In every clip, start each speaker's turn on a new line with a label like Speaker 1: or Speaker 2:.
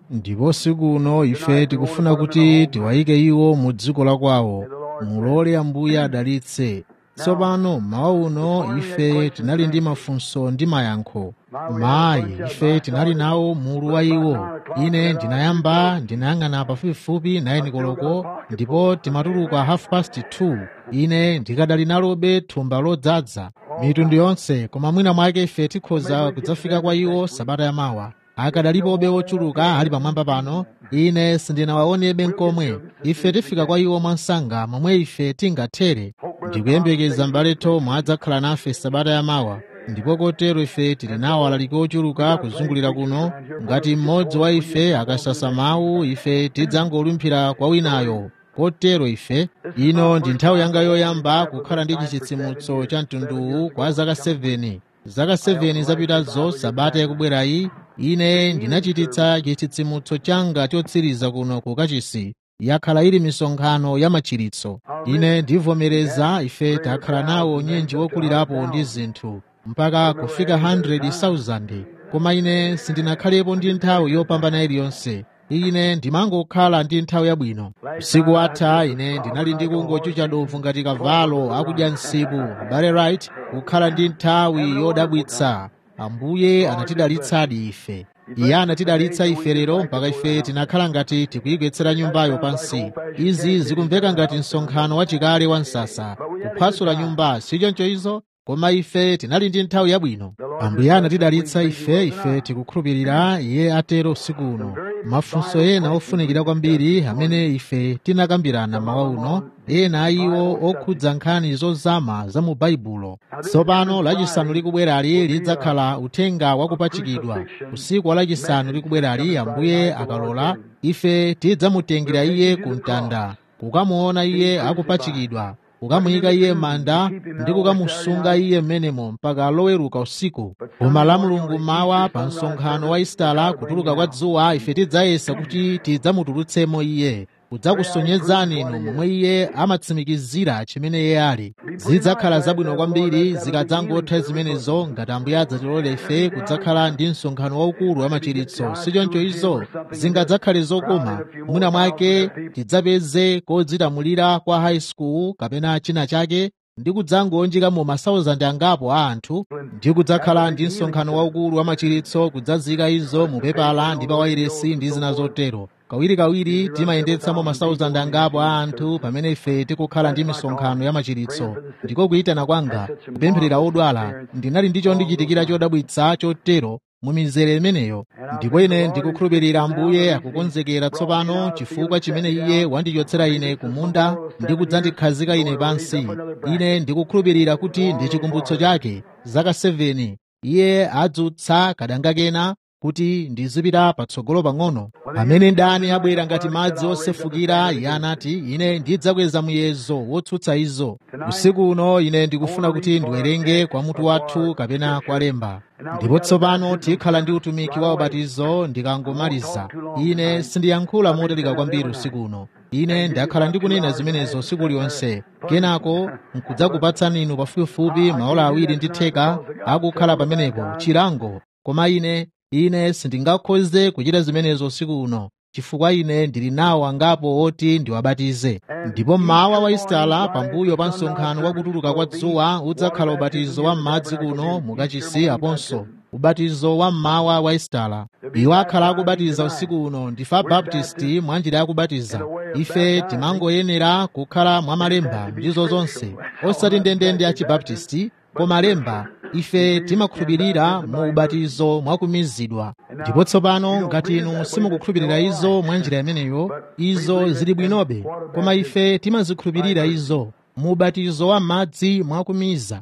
Speaker 1: ndipo usiku uno ife tikufuna kuti tiwayike iwo mu dziko la kwawo mulole ambuye adalitse tsopano mmawa uno ife tinali ndi mafunso ndi mayankho mayi ife tinali nawo mulu wa iwo ine ndinayamba ndinayang'ana pafupifupi 9 koloko ndipo timatuluka half past 2 ine ndikadali nalobe thumba lodzaza mitundu yonse koma mwina mwake ife tikhoza kudzafika kwa iwo sabata yamawa akadalipobe ochuluka ali pamwamba pano ine sindinawaonebe nkomwe ife tifika kwa iwo mwansanga momwe ife tingathere ndikuyembekeza mbale Tom adzakhala nafe sabata yamawa ndipo kotero ife tili nawo alaliki ochuluka kuzungulira kuno ngati mmodzi wa ife akasasa mawu ife tidzangolumphira kwa winayo kotero ife ino ndi nthawi yanga yoyamba kukhala ndi chitsitsimutso cha mtunduwu kwa zaka 7 zaka 7 zapitazo sabata yakubwerayi ine ndinachititsa chitsitsimutso changa chotsiriza kuno ku kachisi yakhala ili misonkhano ya machiritso ine ndivomereza ife takhala nawo nyenji wokulirapo ndi zinthu mpaka kufika 100,000 koma ine sindinakhalepo ndi nthawi yopambana iliyonse ine ndimangokhala ndi nthawi yabwino usiku watha ine ndinali ndi kungochucha dovu ngati kavalo akudya nsipu bale right kukhala ndi nthawi yodabwitsa ambuye anatidalitsadi ife iye anatidalitsa ife lero mpaka ife tinakhala ngati tikuyigwetsera nyumbayo pansi izi zikumveka ngati msonkhano wachikale wa msasa kuphwasula nyumba sichoncho izo koma ife tinali ndi nthawi yabwino ambuye anatidalitsa ife ife tikukhulupirira iye atero usiku uno mafunso ena ofunikira kwambiri amene ife tinakambirana mawa uno ena a iwo okhudza nkhani zozama za mu baibulo tsopano lachisanu likubwerali lidzakhala uthenga wakupachikidwa usiku wa lachisanu likubwerali ambuye akalola ife tidzamutengera iye ku mtanda kukamuona iye akupachikidwa kukamuyika iye manda ndi kukamusunga iye mmenemo mpaka loweruka usiku koma la mulungu mawa pa msonkhano wa isitala kutuluka kwa dzuwa ife tidzayesa kuti tidzamutulutsemo iye kudzakusonyezani inu momwe iye amatsimikizira chimene iye ali zidzakhala zabwino kwambiri zikadzangotha zimenezo ngati ambuye adzatilole ife kudzakhala ndi msonkhano waukulu wa machiritso sichoncho izo zingadzakhale zokoma mwina mwake tidzapeze kodzitamulira kwa high school kapena china chake ndi kudzangonjikamo masauzandi angapo a anthu ndi kudzakhala ndi msonkhano waukulu wa machiritso kudzazika izo mu pepala ndi pa wairesi ndi zina zotero kawirikawiri timayendetsamo masauzandi angapo a anthu pamene ife tikukhala ndi misonkhano ya machiritso ndiko kuyitana kwanga kupempherera odwala ndinali ndi chondichitikira chodabwitsa chotero mu mizere imeneyo ndipo ine ndikukhulupirira ambuye akukonzekera tsopano chifukwa chimene iye wandichotsera ine kumunda ndi kudzandikhazika ine pansi ine ndikukhulupirira kuti ndi chikumbutso chake zaka 7 iye adzutsa kadanga kena kuti ndizipita patsogolo pang'ono pamene ndani abwera ngati madzi osefukira iye anati ine ndidzakweza muyezo wotsutsa izo usiku uno ine ndikufuna kuti ndiwerenge kwa mutu wathu kapena kwa lemba ndipo tsopano tikhala ndi utumiki wa ubatizo ndikangomaliza ine sindiyankhula motalika kwambiri usiku uno ine ndakhala ndikunena zimenezo usiku uliwonse kenako nkudzakupatsani inu pafupifupi maola awiri ndi theka akukhala pamenepo chilango koma ine ine sindingakhoze kuchita zimenezo usiku uno chifukwa ine ndili nawo angapo oti ndiwabatize ndipo mmawa wa isitala pambuyo pa msonkhano wakutuluka kwa dzuwa udzakhala ubatizo wa m'madzi kuno mukachisi aponso ubatizo wa mmawa wa isitala iwo akhala akubatiza usiku uno ndife abaptisti mwanjira yakubatiza ife timangoyenera kukhala mwamalemba ndizo zonse osati ndendende achibaptisti koma lemba ife timakhulupirira mu ubatizo mwakumizidwa ndipo tsopano ngati inu simukukhulupirira izo mwa njira imeneyo izo zili bwinobe koma ife timazikhulupirira izo mu ubatizo wa madzi mwakumiza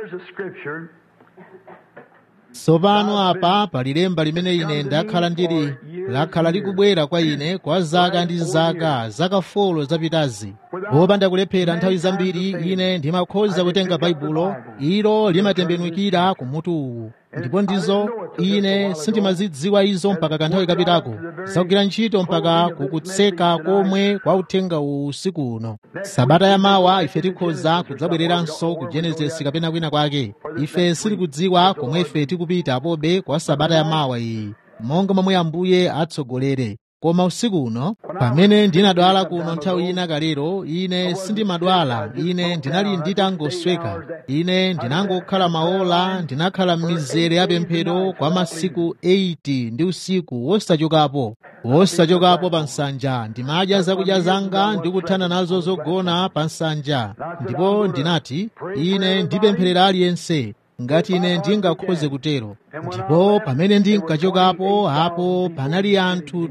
Speaker 1: tsopano apa pali lemba limene ine ndakhala ndili lakhala likubwera kwa ine kwa zaka ndi zaka zaka folo zapitazi popanda kulephera nthawi zambiri ine ndimakhoza kutenga baibulo ilo limatembenukira kumutu uwu ndipo ndizo ine sindimazidziwa izo mpaka kanthawi kapitako zakugwira ntchito mpaka kukutseka komwe kwa uthenga uwu usiku uno sabata yamawa ife tikhoza kudzabwereranso ku genesisi kapena kwina kwake ife sitikudziwa komwe ife tikupita apobe kwa sabata yamawa iyi monga momwe ambuye atsogolere koma usiku uno pamene ndinadwala kuno nthawi ina kalero ine sindimadwala ine ndinali nditangosweka ine ndinangokhala maola ndinakhala m'mizere ya pemphero kwa masiku 80 ndi usiku wosachokapo wosachokapo pa nsanja ndimadya zakudya zanga ndikuthana nazo zogona pa nsanja ndipo ndinati ine ndipempherera aliyense ngati ine ndingakhoze kutero ndipo pamene ndinkachokapo apo panali anthu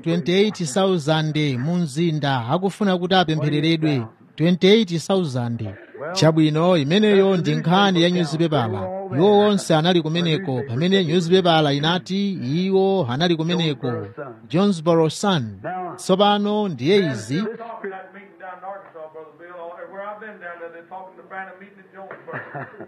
Speaker 1: 28,000 mu mzinda akufuna kuti apemphereredwe 28,000 chabwino imeneyo ndi nkhani ya nyuzipepala iwo onse anali kumeneko pamene nyuzipepala inati iwo anali kumeneko jonesboro sun tsopano ndiye izi
Speaker 2: This talk at that meeting down in Arkansas, Brother Bill, or where I've been down there, they're talking to Brandon meeting in Jonesboro.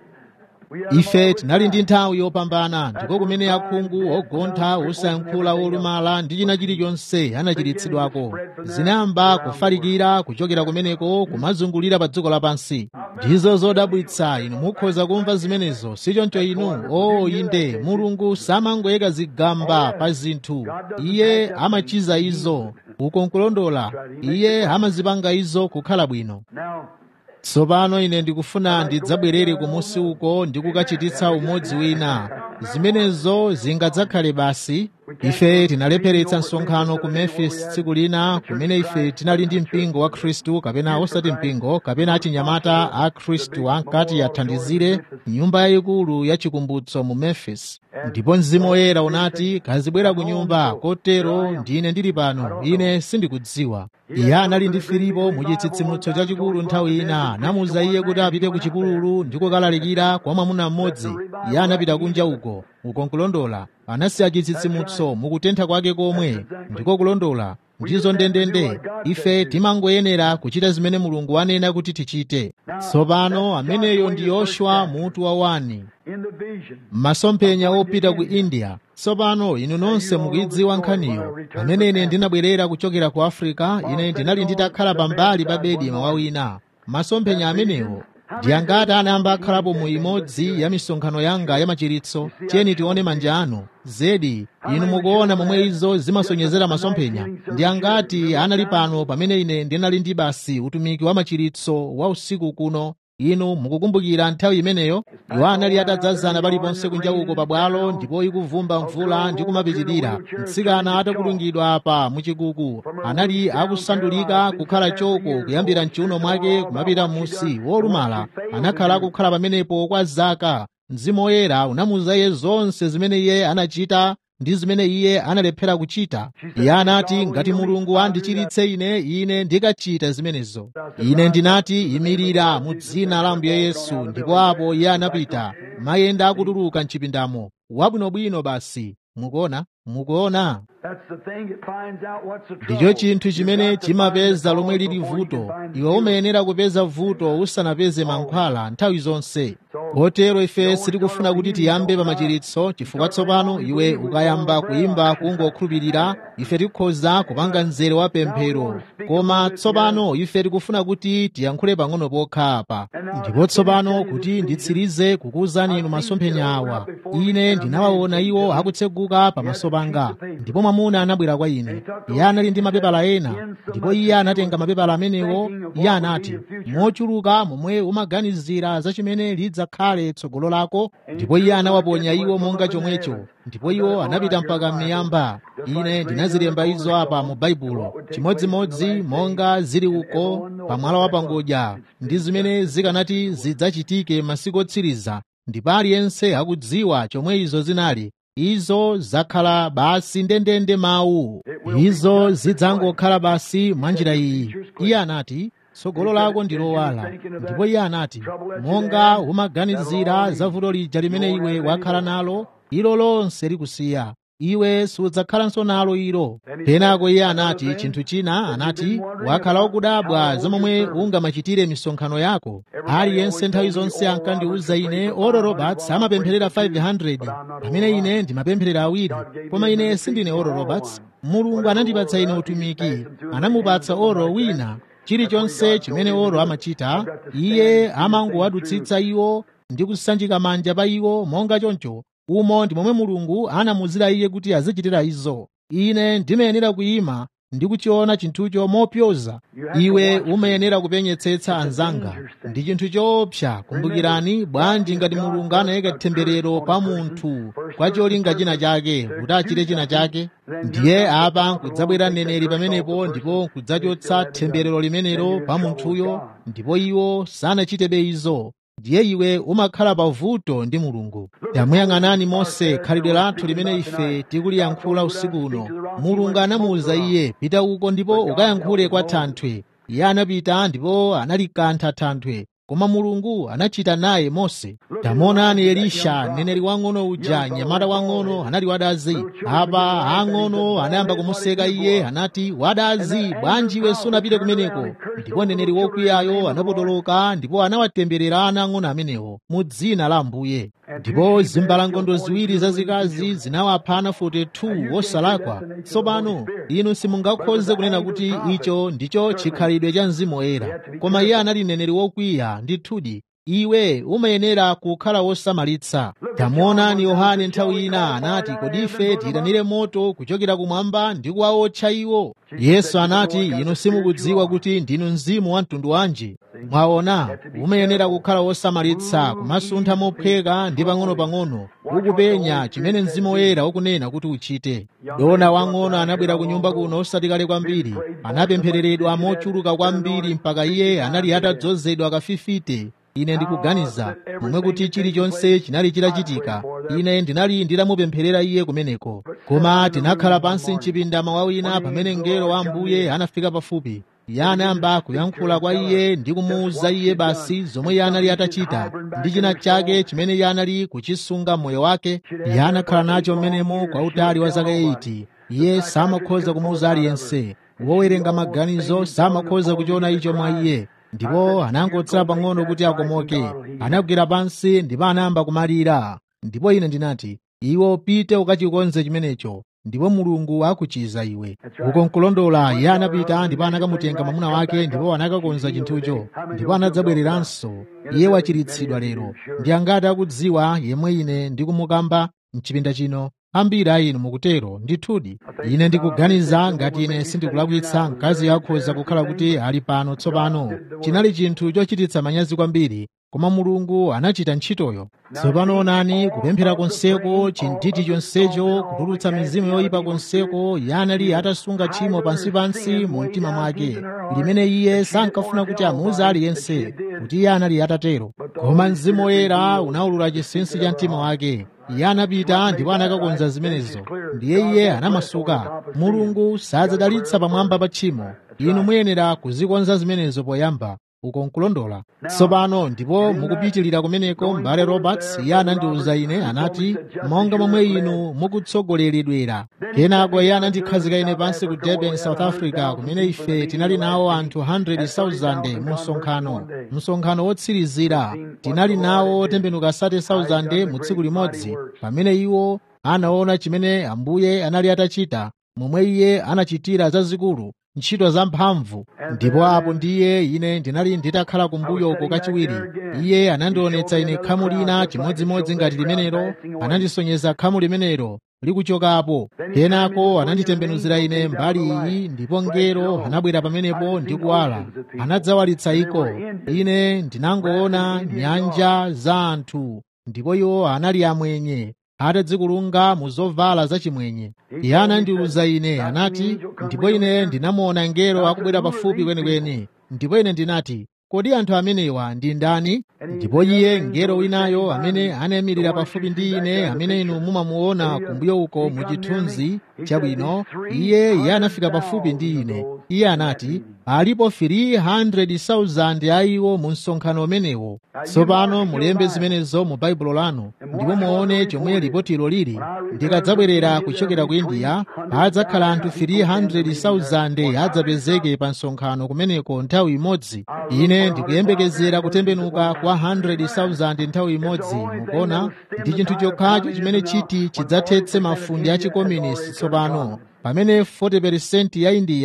Speaker 1: ife tinali ndi nthawi yopambana ndiko kumene akhungu ogontha osayankhula olumala ndi china chilichonse anachiritsidwako zinayamba kufalikira kuchokera kumeneko kumazungulira pa dziko lapansi ndizo zodabwitsa inu mukhoza kumva zimenezo sichoncho inu o inde mulungu samangoyika zigamba pa zinthu iye amachiza izo uko nkulondola iye amazipanga izo kukhala bwino
Speaker 2: Now,
Speaker 1: tsopano ine ndikufuna ndidzabwerere kumusi uko ndi kukachititsa umodzi wina zimenezo zingadzakhale basi ife tinalepheretsa msonkhano ku memphis tsiku lina kumene ife tinali ndi mpingo wa khristu kapena osati mpingo kapena achinyamata a khristu ankati athandizire nyumba yayikulu ya chikumbutso mu memphis ndipo mzimu woyera unati kazibwera ku nyumba kotero ndine ndili pano ine sindikudziwa iye anali ndi filipo mu chitsitsimutso chachikulu nthawi ina anamuwuza iye kuti apite ku chipululu ndi kukalalikira kwa mwamuna mmodzi iye anapita kunja uko uko nkulondola anasiya chitsitsimutso mukutentha kwake komwe ndiko kulondola ndizo ndendende ife timangoyenera kuchita zimene mulungu wanena kuti tichite tsopano ameneyo ndi yoshua mutu wa wani
Speaker 2: in the vision,
Speaker 1: masomphenya opita ku india tsopano inu nonse mukuidziwa nkhaniyo pamene ine ndinabwerera kuchokera ku afrika ine ndinali nditakhala pambali pa bedi mawa wina masomphenya amenewo ndi angati anayamba akhalapo mu imodzi ya misonkhano yanga ya machiritso tiyeni tione manja anu zedi inu mukuona momwe izo zimasonyezera masomphenya ndi angati anali pano pamene ine ndinali ndi basi utumiki wa machiritso wa usiku kuno inu mukukumbukira nthawi imeneyo iwo anali atadzazana paliponse kunja uko pabwalo ndipo ikuvumba mvula ndi kumapitirira mtsikana atakulungidwa apa muchikuku anali akusandulika kukhala choko kuyambira mchiuno mwake kumapita musi wolumala anakhala akukhala pamenepo kwa zaka mzimu woyera unamuwuza iye zonse zimene iye anachita ndi zimene iye analephera kuchita iye anati ngati mulungu andichiritse ine ine ndikachita zimenezo ine ndinati imirira mu dzina la ambuye yesu ndipo apo iye anapita mayenda akutuluka mchipindamo wabwinobwino basi mukuona mukuona
Speaker 2: that's the thing that finds out what's the trouble.
Speaker 1: ndicho chinthu chimene
Speaker 2: You've got to
Speaker 1: chimapeza
Speaker 2: find the
Speaker 1: lomwe
Speaker 2: cause
Speaker 1: lili
Speaker 2: before you
Speaker 1: vuto
Speaker 2: can find the
Speaker 1: iwe
Speaker 2: cure.
Speaker 1: umayenera kupeza vuto usanapeze mankhwala nthawi zonse kotero ife sitikufuna kuti tiyambe pa machiritso chifukwa tsopano iwe ukayamba kuyimba kungokhulupirira ife tikhoza kupanga mzere wa pemphero koma tsopano ife tikufuna kuti tiyankhule pang'ono pokha apa ndipo tsopano kuti nditsirize kukuwuzani inu masomphenya awa ine ndinawaona iwo akutseguka pamaso panga ndipo mwamuna anabwera kwa ine iye anali ndi mapepala ena ndipo iye anatenga mapepala amenewo iye anati mochuluka momwe umaganizira za chimene lidzakhale tsogolo lako ndipo iye anawaponya iwo monga chomwecho ndipo iwo anapita mpaka m'miyamba ine ndinazilemba izo apa mu baibulo chimodzimodzi monga zili uko pamwala wa pangodya ndi zimene zikanati zidzachitike masiku otsiriza ndipo aliyense akudziwa chomwe izo zinali izo zakhala basi ndendende mawu izo zidzangokhala basi mwa njira iyi iye anati tsogolo lako ndi lowala ndipo iye anati monga umaganizira za vuto lija limene iwe wakhala nalo ilo lonse likusiya iwe sudzakhalanso nalo ilo penako iye anati chinthu china anati wakhala ukudabwa za momwe ungamachitire misonkhano yako aliyense nthawi zonse ankandiwuza ine oro roberts amapempherera 500 pamene ine ndimapempherera awiri koma ine sindine oro roberts mulungu anandipatsa ine utumiki anamupatsa oro wina chilichonse chimene oro amachita iye amangowadutsitsa iwo ndi kusanjika manja pa iwo monga choncho umo ndi momwe mulungu anamuzira iye kuti azichitira izo ine ndimayenera kuyima ndi kuchiona chinthucho mopyoza iwe umayenera kupenyetsetsa anzanga ndi chinthu choopsa kumbukirani bwanji ngati mulungu anayika temberero pa munthu kwa cholinga china chake kuti achite china chake ndiye apa nkudzabwera mneneri pamenepo ndipo nkudzachotsa temberero limenelo pa munthuyo ndipo iwo sanachitebe izo ndiye iwe umakhala pavuto ndi mulungu tamuyang'anani mose khalidwe lathu limene ife tikuliyankhula usiku uno mulungu anamuwuza iye pita uko ndipo ukayankhule kwa thanthwe iye anapita ndipo analikantha thanthwe koma mulungu anachita naye mose tamuonani elisha mneneri wang'ono uja mnyamata wang'ono anali wadazi apa ang'ono anayamba kumuseka iye anati wadazi bwanji iwe sunapite kumeneko ndipo mneneri wokwiyayo anapotoloka ndipo anawatemberera ana ang'ono amenewo mu dzina la ambuye ndipo zimbalangondo ziwiri zazikazi zinawapha ana 42 wosalakwa tsopano inu simungakhoze kunena kuti icho ndicho chikhalidwe cha mzimu woyera koma iye anali mneneri wokwiya ndithudi iwe umayenera kukhala wosamalitsa tamuonani yohane nthawi ina anati kodi ife tiyitanire moto kuchokera kumwamba ndi kuwaotcha iwo yesu anati inu simukudziwa kuti ndinu mzimu wa mtundu wanji mwaona umayenera kukhala wosamalitsa kumasuntha mophweka ndi pang'ono-pang'ono ukupenya chimene mzimu woyera ukunena kuti uchite dona wang'ono anabwera ku nyumba kuno osati kale kwambiri anapemphereredwa mochuluka kwambiri mpaka iye anali atadzozedwa kafifite ine ndikuganiza momwe kuti chilichonse chinali chitachitika ine ndinali nditamupempherera iye kumeneko koma tinakhala pansi mchipinda mawa wina pamene mngelo wa ambuye anafika pafupi iye anayamba kuyankhula kwa iye ndi kumuwuza iye basi zomwe iye anali atachita ndi china chake chimene iye anali kuchisunga mmoyo wake iye anakhala nacho mmenemo kwa utali wa zaka 80 iye samakhoza kumuwuza aliyense wowerenga maganizo samakhoza kuchiona icho mwa iye ndipo anangotsala pang'ono kuti akomoke anagwera pansi ndipo anayamba kumalira ndipo ine ndinati iwe pite ukachikonze chimenecho ndipo mulungu akuchiza iwe uko nkulondola iye anapita ndipo anakamutenga mwamuna wake ndipo anakakonza chinthucho ndipo anadzabwereranso iye wachiritsidwa lero ndi angati akudziwa yemwe ine ndikumukamba mchipinda chino ambiri a inu mukutero ndithudi ine ndikuganiza ngati ine sindikulakwitsa mkazi akhoza kukhala kuti ali pano tsopano chinali chinthu chochititsa manyazi kwambiri koma mulungu anachita ntchitoyo tsopano onani kupemphera konseko chinditi chonsecho kutulutsa mizimu yoyipa konseko iye anali atasunga tchimo pansipansi mu mtima mwake limene iye sankafuna kuti amuuze aliyense kuti iye anali atatero koma mzimu woyera unawulula chinsinsi cha mtima wake iye anapita ndipo anakakonza zimenezo ndiye iye anamasuka mulungu sadzadalitsa pamwamba pa tchimo inu muyenera kuzikonza zimenezo poyamba uko nkulondola tsopano ndipo mukupitilira kumeneko mbale roberts iye anandiwuza ine anati monga momwe inu mukutsogoleredwera kenako iye anandikhazika ine pansi ku durban south africa kumene ife tinali nawo anthu 100,000 mu msonkhano msonkhano wotsirizira tinali nawo tembenuka 30,000 mu tsiku limodzi pamene iwo anaona chimene ambuye anali atachita momwe iye anachitira zazikulu ntchito zamphamvu ndipo apo ndiye ine ndinali nditakhala kumbuyo uko kachiwiri iye anandionetsa ine khamu lina chimodzimodzi ngati limenelo anandisonyeza khamu limenelo likuchokapo kenako ananditembenuzira ine mbali iyi ndipo ngelo anabwera pamenepo ndi kuwala anadzawalitsa iko ine ndinangoona nyanja za anthu ndipo iwo anali amwenye atadzikulunga mu zovala zachimwenye iye anandiwuza ine anati ndipo ine ndinamuona ngelo akubwera pafupi kwenikweni ndipo ine ndinati kodi anthu amenewa ndi ndani ndipo iye ngelo winayo amene anayimirira pafupi ndi ine amene inu mumamuona kumbuyo uko mu chithunzi chabwino iye iye anafika pafupi ndi ine iye anati alipo 300,000 a iwo mu msonkhano umenewo tsopano mulembe zimenezo mu baibulo lanu ndipo muone chomwe lipotilo lili ndikadzabwerera kuchokera ku india adzakhala anthu 300,000 adzapezeke pa msonkhano kumeneko nthawi imodzi ine ndikuyembekezera kutembenuka kwa 100,000 nthawi imodzi mukuona ndi chinthu chokhacho chimene chiti chidzathetse mafundi a chikomunisti tsopano pamene 40% ya india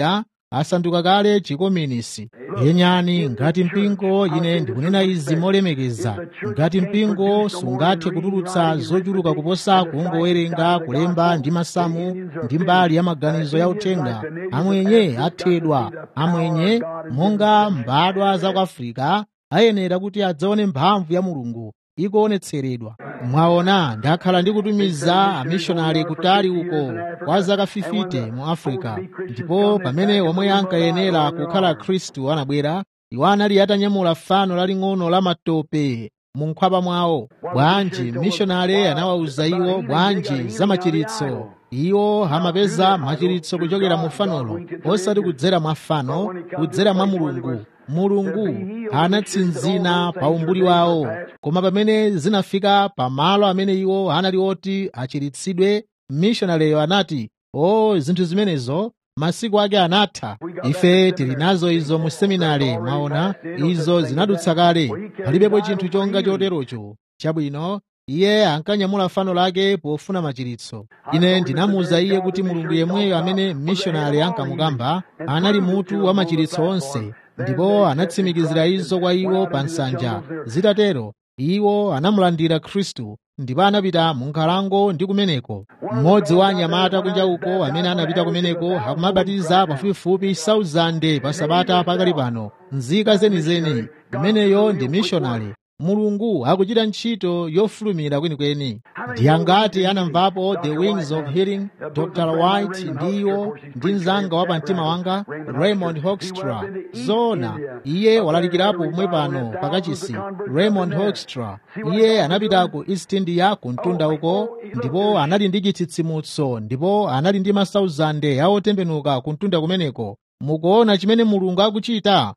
Speaker 1: asanduka kale chikominisi yenyani ngati mpingo ine ndikunena izi molemekeza ngati mpingo sungathe kutulutsa zochuluka kuposa kungowerenga kulemba ndi masamu ndi mbali ya maganizo ya uthenga amwenye athedwa amwenye monga mbadwa za ku afirika ayenera kuti adzaone mphamvu ya mulungu ikuonetseredwa mwaona ndakhala ndikutumiza amishonari kutali uko kwa zaka 50 mu africa ndipo pamene omwe ankayenera kukhala khristu anabwera iwo anali atanyamula fano laling'ono la matope mu nkhwapa mwawo bwanji mishonari anawawuza iwo bwanji za machiritso iwo amapeza machiritso kuchokera mu fanolo osati kudzera mwa fano kudzera mwa mulungu mulungu anatsinzina pa umbuli wawo koma pamene zinafika pa malo amene iwo anali oti achiritsidwe mishonaleyo anati o zinthu zimenezo masiku ake anatha ife tili nazo izo mu seminari mwaona izo zinadutsa kale palibepo chinthu chonga choterocho chabwino iye ankanyamula fano lake pofuna machiritso ine ndinamuwuza iye kuti mulungu yemweyo amene mishonari ankamukamba anali mutu wa machiritso onse ndipo anatsimikizira izo kwa iwo pa nsanja zitatero iwo anamulandira khristu ndipo anapita mu nkhalango ndi kumeneko mmodzi wa anyamata kunja uko amene anapita kumeneko akumabatiza pafupifupi 1000 pa sabata pakali pano nzika zenizeni imeneyo ndi mishonari mulungu akuchita ntchito yofulumira kwenikweni ndi angati anamvapo the wings of healing dr white ndiwo ndi mzanga wa pamtima wanga raymond hoekstra zona iye walalikirapo pomwe pano pakachisi raymond hoekstra iye anapita ku east india ku mtunda uko ndipo anali ndi chitsitsimutso ndipo anali ndi masauzande aotembenuka ku mtunda kumeneko mukuona chimene mulungu akuchita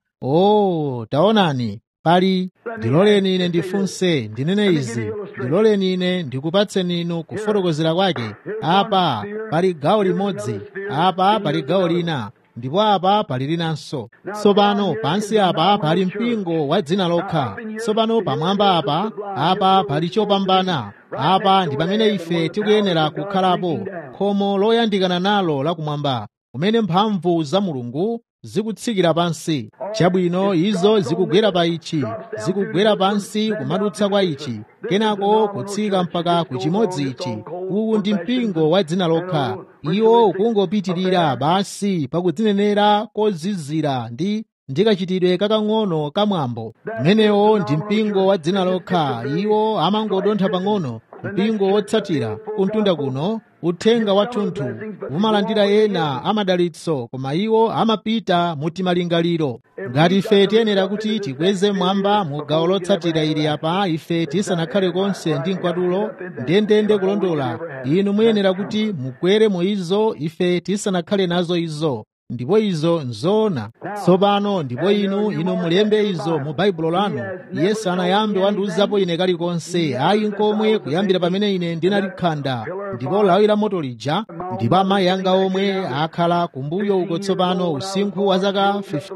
Speaker 1: oh taonani pali ndiloleni ine ndifunse ndinene izi ndiloleni ine ndikupatseni inu kufotokozera kwake apa pali gawo limodzi apa pali gawo lina ndipo apa pali linanso tsopano pansi apa pali mpingo wa dzina lokha tsopano pamwamba apa apa pali chopambana apa ndi pamene ife tikuyenera kukhalapo khomo loyandikana nalo lakumwamba kumene mphamvu za mulungu zikutsikira pansi chabwino izo zikugwera pa ichi zikugwera pansi kumadutsa kwa ichi kenako kutsika mpaka ku chimodzi ichi uwu ndi mpingo wa dzina lokha iwo ukungopitirira basi pakudzinenera kozizira ndi ndikachitidwe kakang'ono kamwambo mmenewo ndi mpingo wa dzina lokha iwo amangodontha pang'ono mpingo wotsatira kuntunda kuno uthenga wathunthu umalandira ena amadalitso koma iwo amapita mutimalingaliro ngati ife tiyenera kuti tikweze mwamba mu gawo lotsatira ili apa ife tisanakhale konse ndi mkwatulo ndendende kulondola inu muyenera kuti mukwere mu izo ife tisanakhale nazo izo ndipo izo nzoona tsopano ndipo inu inu mulembe izo mu baibulo lanu iye sanayambe wandiuzapo ine kalikonse ayi nkomwe kuyambira pamene ine ndinalikhanda ndipo lawi la moto lija ndipo amayi anga omwe akhala kumbuyo uko tsopano usinkhu wa zaka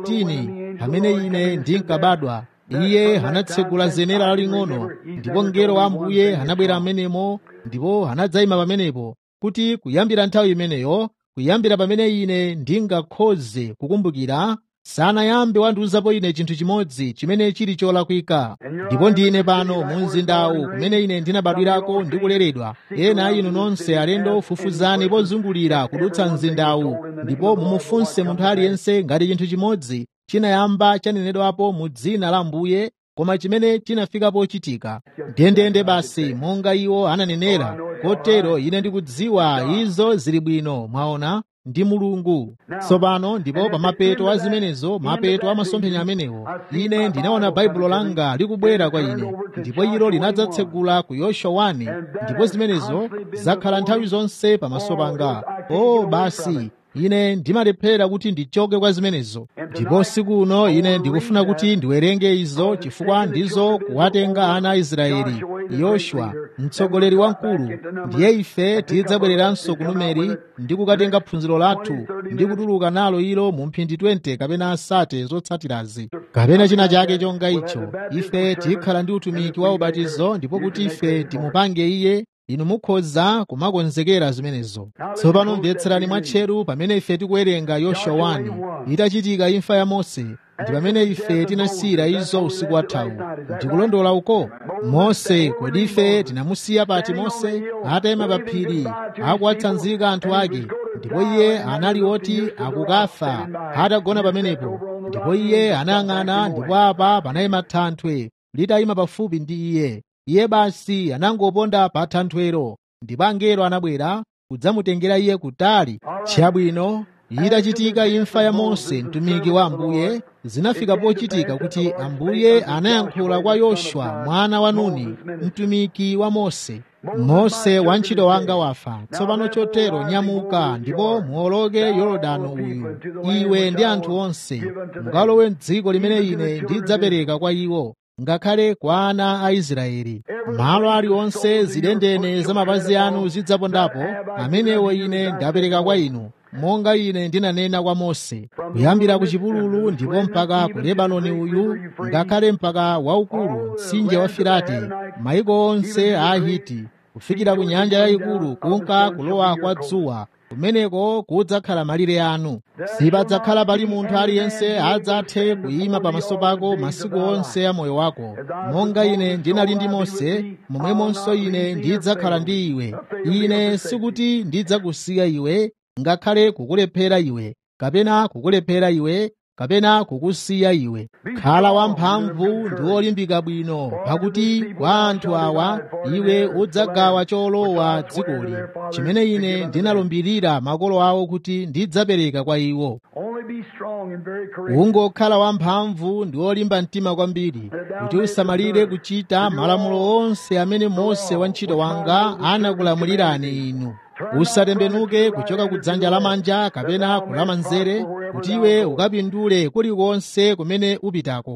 Speaker 1: 15 pamene ine ndinkabadwa iye anatsegula zenera laling'ono ndipo mngelo wa ambuye anabwera amenemo ndipo anadzayima pamenepo kuti kuyambira nthawi imeneyo kuyambira pamene ine ndingakhoze kukumbukira sanayambe wandiuzapo ine chinthu chimodzi chimene chili cholakwika ndipo ndine pano mu mzindawu kumene ine ndinabadwirako ndi kuleredwa ena inu nonse alendo fufuzani pozungulira kudutsa mzindawu ndipo mumufunse munthu aliyense ngati chinthu chimodzi chinayamba chanenedwapo mu dzina la mbuye koma chimene chinafikapo chitika ndendende basi monga iwo ananenera kotero ine ndikudziwa izo zili bwino mwaona ndi mulungu tsopano ndipo pa mapeto a zimenezo mapeto a masomphenya amenewo ine ndinaona baibulo langa likubwera kwa ine ndipo ilo linadzatsegula ku yoswa 1 ndipo zimenezo zakhala nthawi zonse pamaso panga o basi ine ndimalephera kuti ndichoke kwa zimenezo ndipo siku uno ine ndikufuna kuti ndiwerenge izo chifukwa ndizo kuwatenga ana a israeli yoswa mtsogoleri wamkulu ndiye ife tidzabwereranso ku numeri ndi kukatenga phunziro lathu ndi kutuluka nalo ilo mu mphindi 20 kapena asate zotsatirazi kapena china chake chonga icho ife tikhala ndi utumiki wa ubatizo ndipo kuti ife timupange iye inu mukhoza kumakonzekera zimenezo tsopano mvetserani mwatcheru pamene ife tikuwerenga yoswa 1 itachitika imfa ya mose ndi pamene ife tinasiyira izo usiku wathawu ndikulondola uko mose kodi ife tinamusiya pati mose atayima pa phiri akuwatsanzika anthu ake ndipo iye anali oti akukafa atagona pamenepo ndipo iye anayang'ana ndipo apa panayima thanthwe litayima pafupi ndi iye iye basi anangoponda pa thanthwero ndipo angelo anabwera kudzamutengera iye kutali chabwino itachitika imfa ya mose mtumiki wa ambuye zinafika pochitika kuti ambuye anayankhula kwa yoswa mwana wa nuni mtumiki wa mose mose wantchito wanga wafa tsopano chotero nyamuka ndipo muwoloke yorodano uyu iwe ndi anthu onse mukalowe m'dziko limene ine ndidzapereka kwa iwo ngakhale kwa ana a israeli malo aliwonse zidendene za mapazi anu zidzapondapo amenewo ine ndapereka kwa inu monga ine ndinanena kwa mose kuyambira ku chipululu ndipo mpaka ku lebanoni uyu ngakhale mpaka waukulu mtsinje wa firati maiko onse a ahiti kufikira ku nyanja yayikulu kunka kulowa kwa dzuwa kumeneko kudzakhala malire anu sipadzakhala pali munthu aliyense adzathe kuyima pamaso pako masiku onse a moyo wako monga ine ndinali ndi mose momwemonso ine ndidzakhala ndi iwe ine sikuti ndidzakusiya iwe ngakhale kukulephera iwe kapena kukulephera iwe kapena kukusiya iwe khala wamphamvu ndi wolimbika bwino pakuti kwa anthu awa iwe udzagawa cholowa dzikoli chimene ine ndinalumbirira makolo awo kuti ndidzapereka kwa iwo ungokhala wamphamvu ndi wolimba mtima kwambiri kuti usamalire kuchita malamulo onse amene mose wantchito wanga anakulamulirani inu usatembenuke kuchoka ku dzanja lamanja kapena kulamanzere kuti iwe ukapindule kulikonse kumene upitako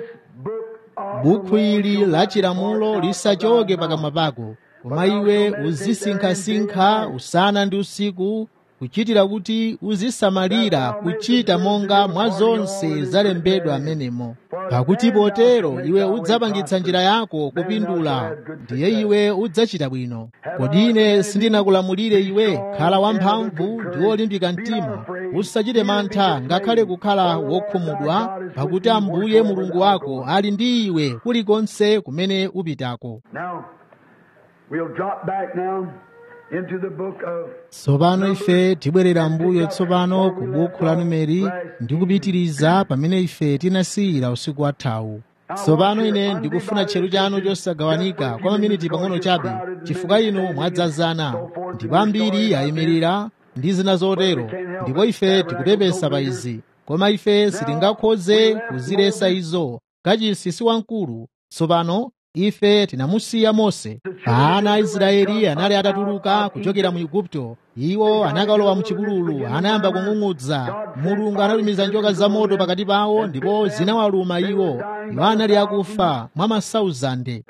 Speaker 1: bukhu ili la chilamulo lisachoke pakamwa pako koma iwe uzisinkhasinkha usana ndi usiku kuchitira kuti uzisamalira kuchita monga mwa zonse zalembedwa amenemo pakuti potero iwe udzapangitsa njira yako kupindula ndiye iwe udzachita bwino kodi ine sindinakulamulire iwe khala wamphamvu ndi wolimbika mtima usachite mantha ngakhale kukhala wokhumudwa pakuti ambuye mulungu wako ali ndi iwe kulikonse kumene upitako tsopano ife tibwerera mbuyo tsopano ku bukhu la numeri ndi kupitiriza pamene ife tinasiyira usiku wathawu tsopano ine ndikufuna tcheru chanu chosagawanika kwa maminiti pang'ono chabe chifukwa inu mwadzazana ndipo ambiri ayimirira ndi zina zotero ndipo ife tikupepesa pa izi koma ife sitingakhoze kuzilesa izo kachisi si wamkulu tsopano ife tinamusiya mose ana a israeli anali atatuluka kuchokera mu igupto iwo anakalowa mchipululu anayamba kung'ung'udza mulungu anatumiza njoka zamoto pakati pawo ndipo zinawaluma iwo iwo anali akufa mwa masauzande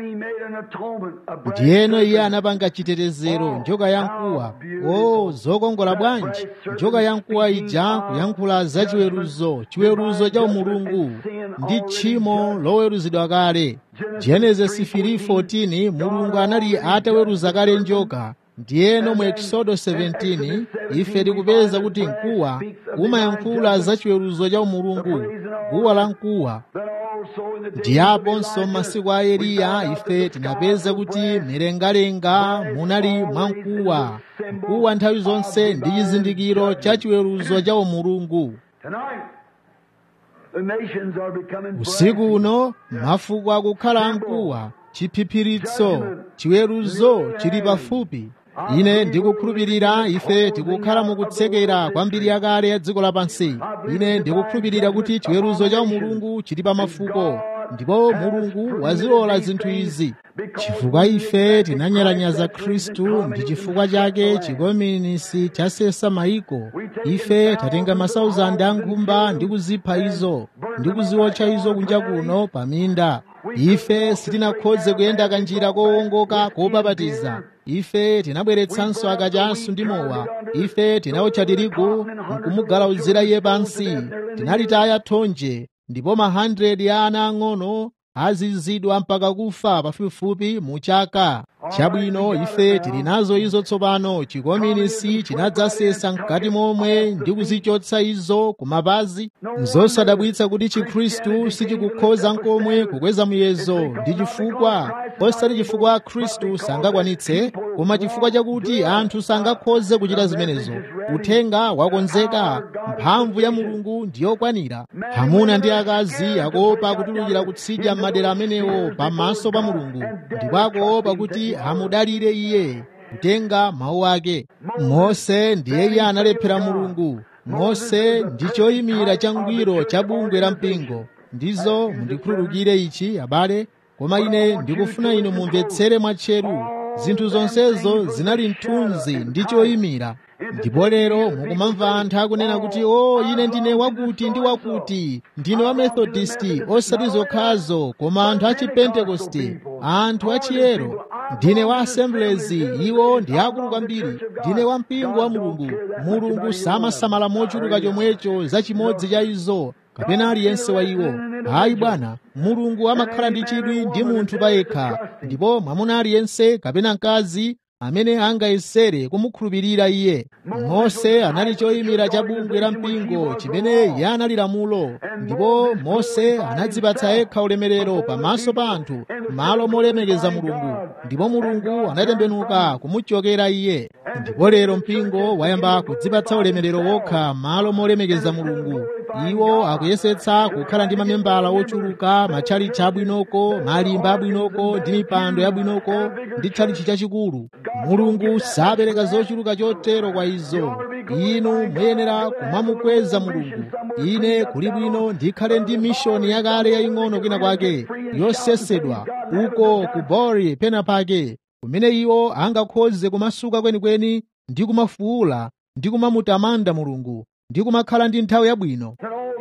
Speaker 1: ndiyeno iye anapanga chitetezero njoka yamkuwa o zokongola bwanji njoka yamkuwa ija kuyankhula za chiweruzo chiweruzo cha umulungu ndi tchimo loweruzidwa kale genesis 3:14 mulungu anali ataweruza kale njoka ndiyeno mu ekisodo 17 ife tikupeza kuti mkuwa umayankhula za chiweruzo cha umulungu guwa la mkuwa ndiyaponso m'masiku a eliya ife tinapeza kuti mlengalenga munali mwamkuwa mkuwa nthawi zonse ndi chizindikiro cha chiweruzo cha umulungu usiku uno mafuko akukhala amkuwa chiphiphiritso chiweruzo chili pafupi ine ndikukhulupirira ife tikukhala mukutsekera kwambiri yakale ya dziko lapansi ine ndikukhulupirira kuti chiweruzo cha mulungu chili pa mafuko ndipo mulungu wazilola zinthu izi chifukwa ife tinanyalanyaza khristu ndi chifukwa chake chikominisi chasesa mayiko ife tatenga masauzande a nkhumba ndi kuzipha izo ndi kuziwotcha izo kunja kuno pa minda ife sitinakhoze kuyenda kanjira kowongoka kobabatiza ife tinabweretsanso akachasu ndi mowa ife tinawotcha tirigu nkumugalauzira iye pansi tinalitaya thonje ndipo ma 100 ya ana ang'ono azizidwa mpaka kufa pafupifupi mu chaka chabwino ife tili nazo izo tsopano chikominisi chinadzasesa mkati momwe ndi kuzichotsa izo kumapazi nzosadabwitsa kuti chikhristu sichikukhoza nkomwe kukweza muyezo ndi chifukwa osati chifukwa khristu sangakwanitse koma chifukwa chakuti anthu sangakhoze kuchita zimenezo uthenga wakonzeka mphamvu ya mulungu ndiyokwanira amuna ndi akazi akuopa kutulukira kutsidya m'madera amenewo pamaso pa mulungu ndipo akuopa kuti amudalire iye kutenga mawu ake mose ndiye iye analephera mulungu mose ndi choyimira changwiro cha bungwe la mpingo ndizo mundikhululukire ichi abale koma ine ndikufuna inu mumvetsere mwatcheru zinthu zonsezo zinali mthunzi ndi choyimira ndipo lero mukumamva anthu akunena kuti o oh, ine ndine wakuti ndi wakuti ndine wa methodisti osati zokhazo koma anthu a chipentekoste anthu achiyero ndine wa assemblies iwo ndi akulu kwambiri ndine wa mpingo wa mulungu mulungu samasamala mochuluka chomwecho za chimodzi cha izo kapena aliyense wa iwo hayi bwana mulungu amakhala ndi chidwi ndi munthu payekha ndipo mwamuna aliyense kapena mkazi amene angayesere kumukhulupirira iye mose anali choyimira cha bungwe la mpingo chimene iye anali lamulo ndipo mose anadzipatsa yekha ulemerero pamaso pa anthu malo molemekeza mulungu ndipo mulungu anatembenuka kumuchokera iye ndipo lero mpingo wayamba kudzipatsa ulemerero wokha malo molemekeza mulungu iwo akuyesetsa kukhala ndi mamembala ochuluka matchalichi abwinoko malimba abwinoko ndi mipando yabwinoko ndi tchalichi chachikulu mulungu sapereka zochuluka chotero kwa izo inu muyenera kumamukweza mulungu ine kuli bwino ndikhale ndi mishoni yakale yaying'ono kwina kwake yosesedwa uko ku bori pena pake kumene iwo angakhoze kumasuka kwenikweni ndi kumafuula ndi kumamutamanda mulungu ndi kumakhala ndi nthawi yabwino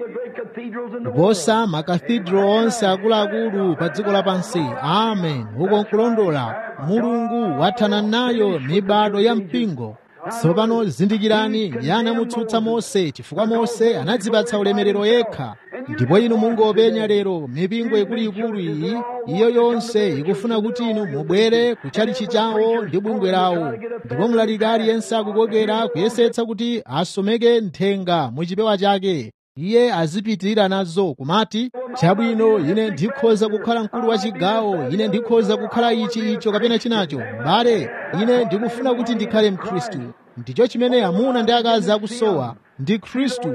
Speaker 1: kuposa makathidro onse akuluakulu pa dziko lapansi amen uko nkulondola mulungu wathana nayo mibado ya mpingo tsopano zindikirani yanamutsutsa mose chifukwa mose anadzipatsa ulemerero yekha ndipo inu mungopenya lero mipingo ikuluikulu iyi iyo yonse ikufuna kuti inu mubwere kutchalichi chawo ndi bungwe lawo ndipo mlaliki aliyense akukokera kuyesetsa kuti asomeke nthenga mu chipewa chake iye azipitirira nazo kumati chabwino ine ndikhoza kukhala mkulu wa chigawo ine ndikhoza kukhala ichi icho kapena chinacho mbale ine ndikufuna kuti ndikhale mkhristu ndicho chimene amuna ndi akazi akusowa ndi khristu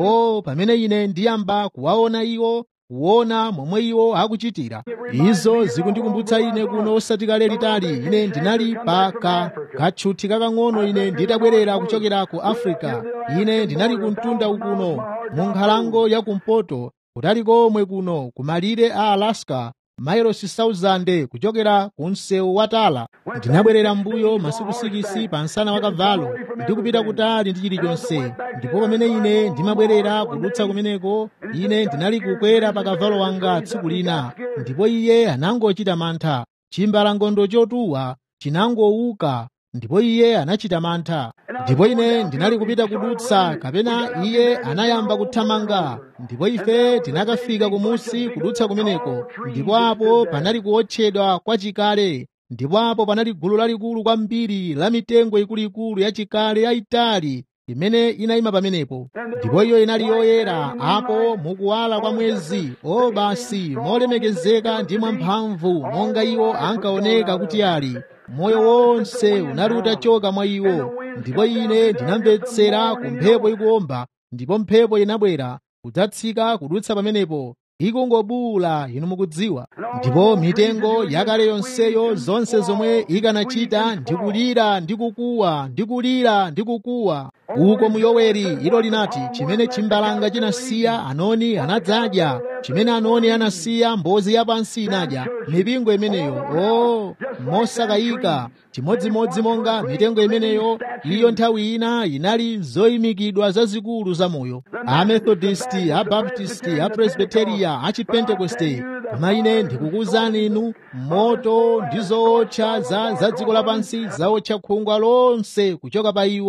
Speaker 1: o pamene ine ndiyamba kuwaona iwo kuona momwe iwo akuchitira izo zikundikumbutsa ine kuno osati kale litali ine ndinali pa ka katchuthi kakang'ono ine nditabwerera kuchokera ku africa ine ndinali kumtunda ukuno mu nkhalango ya kumpoto kutali komwe kuno kumalire a alaska mailosi 1000 kuchokera ku msewu wa tala ndinabwerera mbuyo masiku sikisi pa msana wa kavalo ndi kupita kutali ndi chilichonse ndipo pamene ine ndimabwerera kudutsa kumeneko ine ndinali kukwera pa kavalo wanga tsiku lina ndipo iye anangochita mantha chimbalangondo chotuwa chinangowuka ndipo iye anachita mantha ndipo ine ndinali kupita kudutsa kapena iye anayamba kuthamanga ndipo ife tinakafika kumusi kudutsa kumeneko ndipo apo panali kuotchedwa kwa chikale ndipo apo panali gulu lalikulu kwambiri la mitengo ikuluikulu yachikale yayitali imene inayima pamenepo ndipo iyo inali yoyera apo mukuwala kwa mwezi o basi molemekezeka ndi mwamphamvu monga iwo ankaoneka kuti ali moyo wonse unali utachoka mwa iwo ndipo ine ndinamvetsera ku mphepo ikuwomba ndipo mphepo inabwera kudzatsika kudutsa pamenepo ikungobuwula inu mukudziwa ndipo mitengo yakale yonseyo zonse zomwe ikanachita ndikulira ndi kukuwa ndikulira ndi kukuwa uko mu yoweri ilo linati chimene chimbalanga chinasiya anoni anadzadya chimene anoni anasiya mbozi yapansi inadya mipingo imeneyo o mosakayika chimodzimodzi monga mitengo imeneyo iyo nthawi ina inali zoyimikidwa zazikulu zamoyo amethodisti abaptisti apresbiteriya achipentekoste koma ine ndikukuwuzani inu moto ndi zootcha za za dziko lapansi zaotcha khungwa lonse kuchoka pa iwo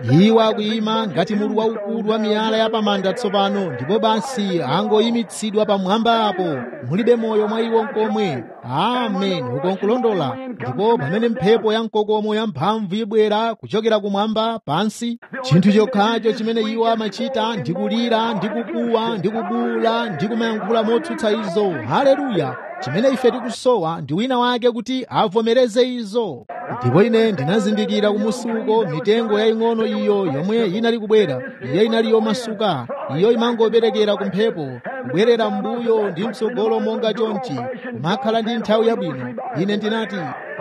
Speaker 1: iwo akuyima ngati mulu waukulu wa miyala ya pamanda tsopano ndipo basi angoyimitsidwa pamwamba apo mulibe moyo mwa iwo nkomwe amen ukonkulondola ndipo pamene mphepo ya mkokomo yamphamvu ibwera kuchokera kumwamba pansi chinthu chokhacho chimene iwo amachita ndi kulira ndi kukuwa ndi kubuwula ndi kumayankhula motsutsa izo haleluya chimene ife tikusowa ndi wina wake kuti avomereze izo ndipo ine ndinazindikira kumusuko mitengo yaying'ono iyo yomwe inali kubwera iyo inali yomasuka iyo imangoperekera ku mphepo kubwerera m'mbuyo ndi mtsogolo monga chonchi kumakhala ndi nthawi yabwino ine ndinati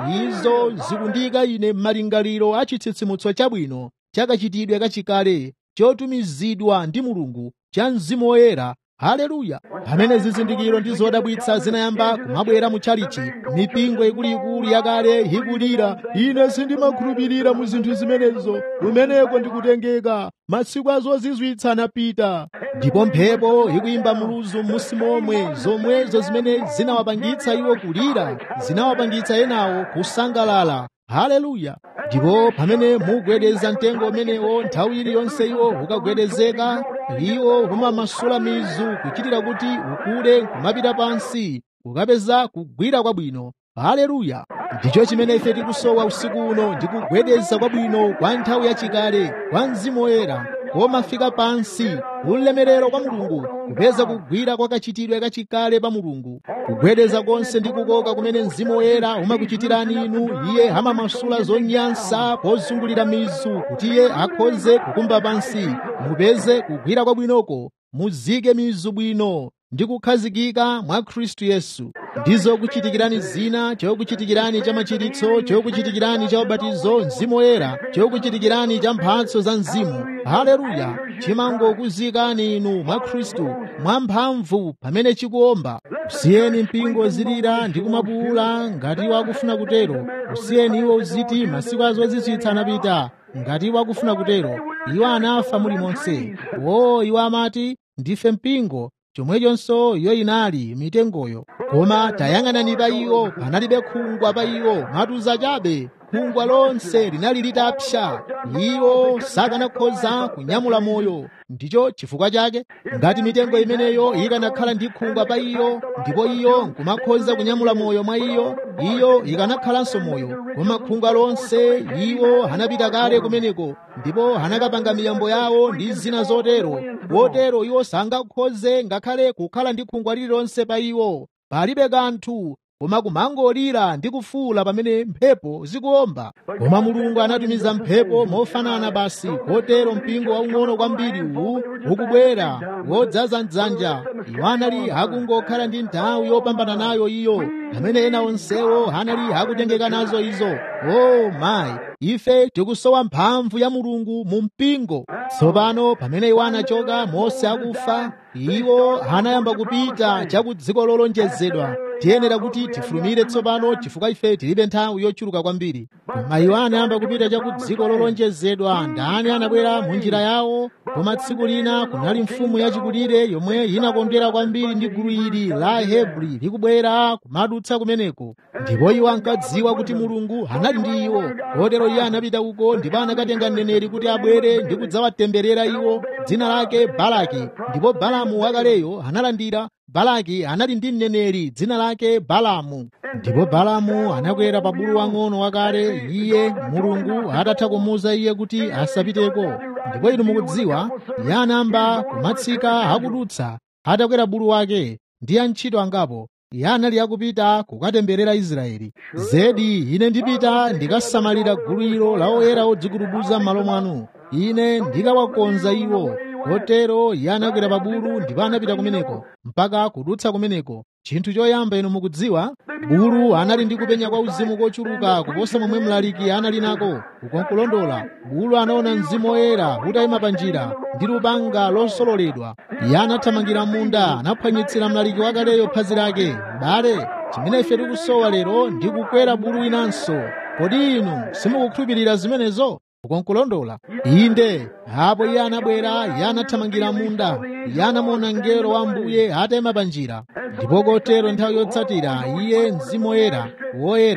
Speaker 1: izo zikundika ine m'malingaliro a chitsitsimutso chabwino chakachitidwe kachikale chotumizidwa ndi mulungu cha mzimu woyera haleluya pamene zizindikiro ndi zodabwitsa zinayamba kumabwera mu tchalichi mipingo ikuluikulu yakale ikulira ine sindimakhulupirira mu zinthu zimenezo kumeneko ndikutengeka masiku azozizwitsa anapita ndipo mphepo ikuyimba muluzu m'musi momwe zomwezo zimene zinawapangitsa iwo kulira zinawapangitsa enawo kusangalala haleluya ndipo pamene mugwedeza mtengo umenewo nthawi iliyonse iwo ukagwedezeka iwo umamasula mizu kuchitira kuti ukule kumapita pansi ukapeza kugwira kwabwino haleluya ndicho chimene ife tikusowa usiku uno ndi kugwedeza kwabwino kwa nthawi yachikale kwa mzimu woyera komafika pansi ulemerero kwa mulungu kupeza kugwira kwa kachitidwe kachikale pa mulungu kugwedeza konse ndi kukoka kumene mzimu woyera umakuchitirani inu iye amamasula zonyansa pozungulira mizu kuti iye akhoze kukumba pansi mupeze kugwira kwabwinoko muzike mizu bwino ndi kukhazikika mwa khristu yesu ndizo kuchitikirani zina chokuchitikirani cha machiritso chokuchitikirani cha ubatizo mzimu woyera chokuchitikirani cha mphatso za mzimu haleluya chimangokuzikani inu mwa khristu mwa mphamvu pamene chikuomba usiyeni mpingo zilira ndi kumabuwula ngati iwo akufuna kutero usiyeni iwo uziti masiku azozizwitsa anapita ngati iwo akufuna kutero iwo anafa mulimonse wo iwo amati ndife mpingo chomwechonso iyo inali mitengoyo koma tayang'anani pa iwo panalibe khungwa pa iwo matuza chabe khungwa lonse linali litapsa iwo sakanakhoza kunyamula moyo ndicho chifukwa chake ngati mitengo imeneyo ikanakhala ndi khungwa pa iyo ndipo iyo nkumakhoza kunyamula moyo mwa iyo iyo ikanakhalanso moyo koma khungwa lonse iwo anapita kale kumeneko ndipo anakapanga miyambo yawo ndi zina zotero kotero iwo sangakhoze ngakhale kukhala ndi khungwa lililonse pa iwo palibe kanthu koma kumangolira ndi kufuula pamene mphepo zikuomba koma mulungu anatumiza mphepo mofanana basi kotero mpingo waung'ono kwambiri uwu ukubwera wodzaza mdzanja iwo anali akungokhala ndi nthawi yopambana nayo iyo pamene ena onsewo anali akutengeka nazo izo o oh, mayi ife tikusowa mphamvu ya mulungu mu mpingo tsopano pamene iwo anachoka mose akufa iwo anayamba kupita cha ku dziko lolonjezedwa tiyenera kuti tifulumire tsopano chifukwa ife tilibe nthawi yochuluka kwambiri koma iwo anayamba kupita cha ku dziko lolonjezedwa ndani anabwera mu njira yawo koma tsiku lina kunali mfumu yachikulire yomwe inakondwera kwambiri ndi gulu ili la hebri likubwera kumadutsa kumeneko ndipo iwo ankadziwa kuti mulungu anali ndi iwo kotero iye anapita uko ndipo anakatenga mneneri kuti abwere ndi kudzawatemberera iwo dzina lake balaki ndipo balamu wakaleyo analandira balaki anali ndi mneneri dzina lake balamu ndipo balamu anakwera pa bulu wang'ono wakale iye mulungu atatha kumuwuza iye kuti asapiteko ndipo inu mukudziwa iye anayamba kumatsika akudutsa atakwera bulu wake ndi antchito angapo iye anali akupita kukatemberera israeli zedi ine ndipita ndikasamalira gulu ilo la oyera odzikutubuza m'malo mwanu ine ndikawakonza iwo kotero iye anakwera pa bulu ndipo anapita kumeneko mpaka kudutsa kumeneko chinthu choyamba inu mukudziwa bulu anali ndi kupenya kwa uzimu kochuluka kuposa momwe mlaliki anali nako ukonkulondola bulu anaona mzimu woyera utayima pa njira ndi lupanga losololedwa iye anathamangira munda anaphwanyitsira mlaliki wakaleyo phazi lake bale chimene ife tikusowa lero ndi kukwera bulu winanso kodi inu simukukhulupirira zimenezo ukonkulondola inde apo iye anabwera iye anathamangira munda iye anamuona mngelo wa mbuye atayima pa njira ndipo kotero nthawi yotsatira iye mzimu woyera woyera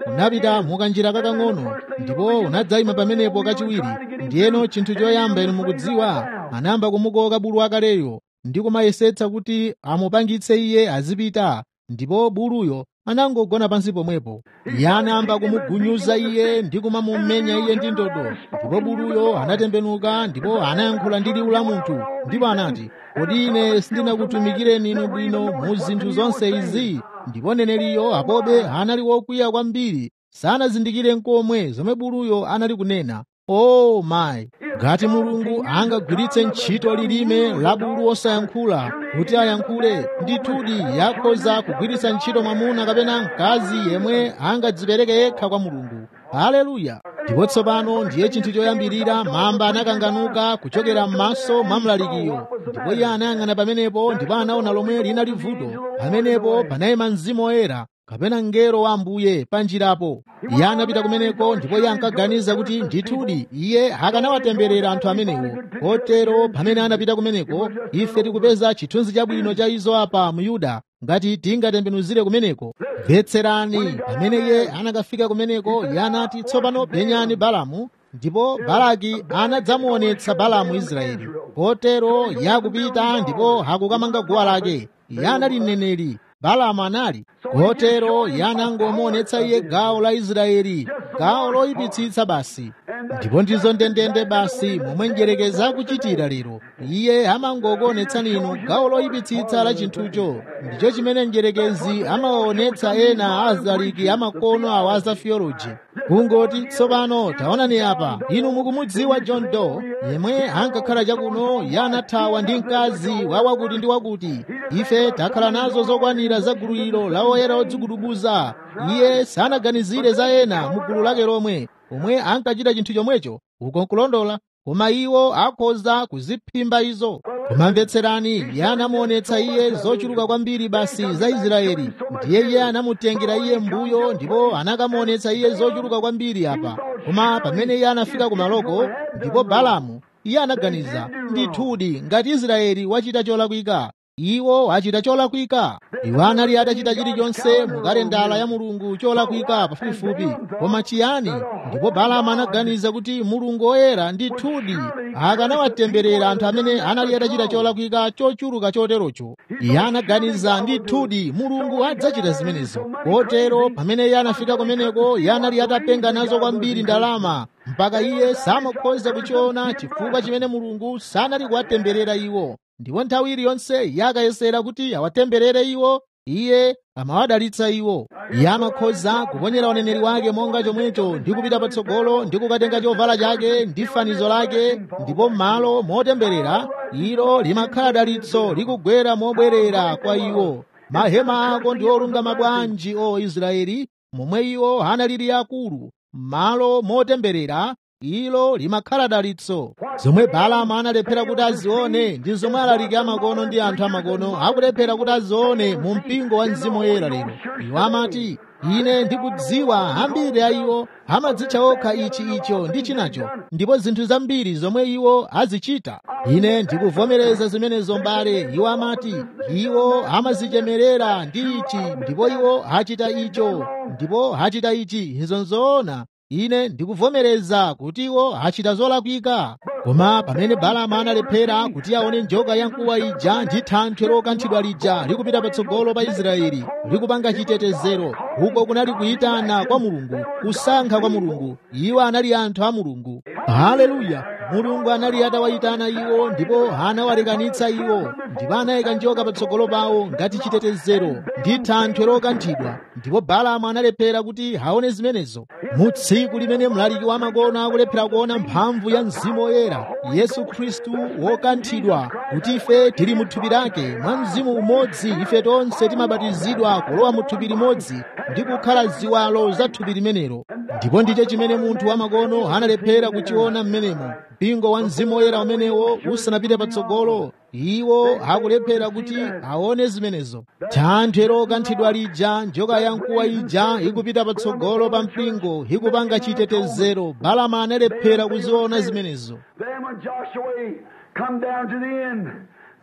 Speaker 1: unapita mukanjira kakang'ono ndipo unadzayima pamenepo kachiwiri ndiyeno chinthu choyamba inu mukudziwa anayamba kumukoka bulu wakaleyo ndi kumayesetsa kuti amupangitse iye azipita ndipo buluyo anangogona pansi pomwepo iye anayamba kumugunyuza iye ndi kumamumenya iye ndi ndodo ndipo buluyo anatembenuka ndipo anayankhula ndi liwu la munthu ndipo anati kodi ine sindinakutumikireni inu bwino mu zinthu zonse izi ndipo neneliyo apobe anali wokwiya kwambiri sanazindikire nkomwe zomwe buluyo anali kunena o oh, mayi ngati mulungu angagwiritse ntchito lilime la bulu osayankhula kuti ayankhule ndithudi yakhoza kugwiritsa ntchito mwamuna kapena mkazi yemwe angadzipereke yekha kwa mulungu haleluya ndipo tsopano ndiye chinthu choyambirira mamba anakanganuka kuchokera m'maso mwa mlalikiyo ndipo iye anayang'ana pamenepo ndipo anaona lomwe linali vuto pamenepo panayima mzimu woyera kapena mngelo wa ambuye panjirapo iye anapita kumeneko ndipo iye ankaganiza kuti ndithudi iye akanawatemberera anthu amenewo kotero pamene anapita kumeneko ife tikupeza chithunzi chabwino cha izo apa mu yuda ngati tingatembenuzire kumeneko mvetserani pamene iye anakafika kumeneko iye anati tsopano penyani balamu ndipo balaki anadzamuonetsa balamu israeli kotero iye akupita ndipo akukamanga guwa lake iye anali mneneri balamu anali kotero iye anangomuonetsa iye gawo la israeli gawo loyipitsitsa basi ndipo ndizo ndendende basi momwe njerekeza akuchitira lero iye amangokuonetsani inu gawo loyipitsitsa la chinthucho ndicho chimene njerekezi amawaonetsa ena azaliki amakono awo a za theology kungoti tsopano taonani apa inu mukumudziwa john doe yemwe ankakhala chakuno iye anathawa ndi mkazi wa wakuti ndi wakuti ife takhala nazo zokwanira za gulu ilo la oyera odzigudubuza iye sanaganizire za ena mu gulu lake lomwe omwe ankachita chinthu chomwecho uko nkulondola koma iwo akhoza kuziphimba izo koma mvetserani iye anamuonetsa iye zochuluka kwambiri basi za israeli ndiye iye anamutengera iye mbuyo ndipo anakamuonetsa iye zochuluka kwambiri apa koma pamene iye anafika kumaloko ndipo balamu iye anaganiza ndithudi ngati israeli wachita cholakwika iwo achita cholakwika iwo anali atachita chilichonse mu kalendala ya mulungu cholakwika pafupifupi koma chiyani ndipo balamu anaganiza kuti mulungu woyera ndithudi akanawatemberera anthu amene anali atachita cholakwika chochuluka choterocho iye anaganiza ndithudi mulungu adzachita zimenezo kotero pamene iye anafika kumeneko iye anali atapenga nazo kwambiri ndalama mpaka iye samakhoza kuchiona chifukwa chimene mulungu sanali kuwatemberera iwo ndipo nthawi iliyonse iye akayesera kuti awatemberere iwo iye amawadalitsa iwo iye amakhoza kuponyera uneneri wake monga chomwecho ndi kupita patsogolo ndi kukatenga chovala chake ndi fanizo lake ndipo m'malo motemberera ilo limakhala dalitso likugwera mobwerera kwa iwo mahema ako ndi olungama bwanji o israeli momwe iwo analili akulu m'malo motemberera ilo limakhala dalitso zomwe balaamu analephera kuti azione ndi zomwe alaliki amakono ndi anthu amakono akulephera kuti azione mu mpingo wa mzimu woyera lero iwo amati ine ndikudziwa ambiri a iwo amadzitcha okha ichi icho ndi chinacho ndipo zinthu zambiri zomwe iwo azichita ine ndikuvomereza zimenezo mbale iwo amati iwo amazichemerera ndi ichi ndipo iwo achita icho ndipo achita ichi izo nzoona ine ndikuvomereza kuti iwo achita zolakwika koma pamene balaamu analephera kuti aone njoka yamkuwa ija ndi thanthwe lokanthidwa lija likupita patsogolo pa israeli likupanga chitetezero uko kunali kuyitana kwa mulungu kusankha kwa mulungu iwo anali anthu a mulungu haleluya mulungu anali atawayitana iwo ndipo anawalekanitsa iwo ndipo anayika njoka patsogolo pawo ngati chitetezero ndi thanthwe lokanthidwa ndipo balaamu analephera kuti aone zimenezo mu tsiku limene mlaliki wamakono akulephera kuona mphamvu ya mzimu woyera yesu khristu wokanthidwa kuti ife tili mu thupi lake mwa mzimu umodzi ife tonse timabatizidwa kulowa mu thupi limodzi ndi kukhala ziwalo za thupi limenelo ndipo ndicho chimene munthu wamakono analephera kuchiona mmenemo mpingo wa mzimu woyera umenewo usanapite patsogolo iwo akulephera kuti aone zimenezo thanthwe lokanthidwa lija njoka yamkuwa ija ikupita patsogolo pa mpingo ikupanga chitetezero balaamu analephera kuziona zimenezo
Speaker 3: Then when Joshua come down to the end,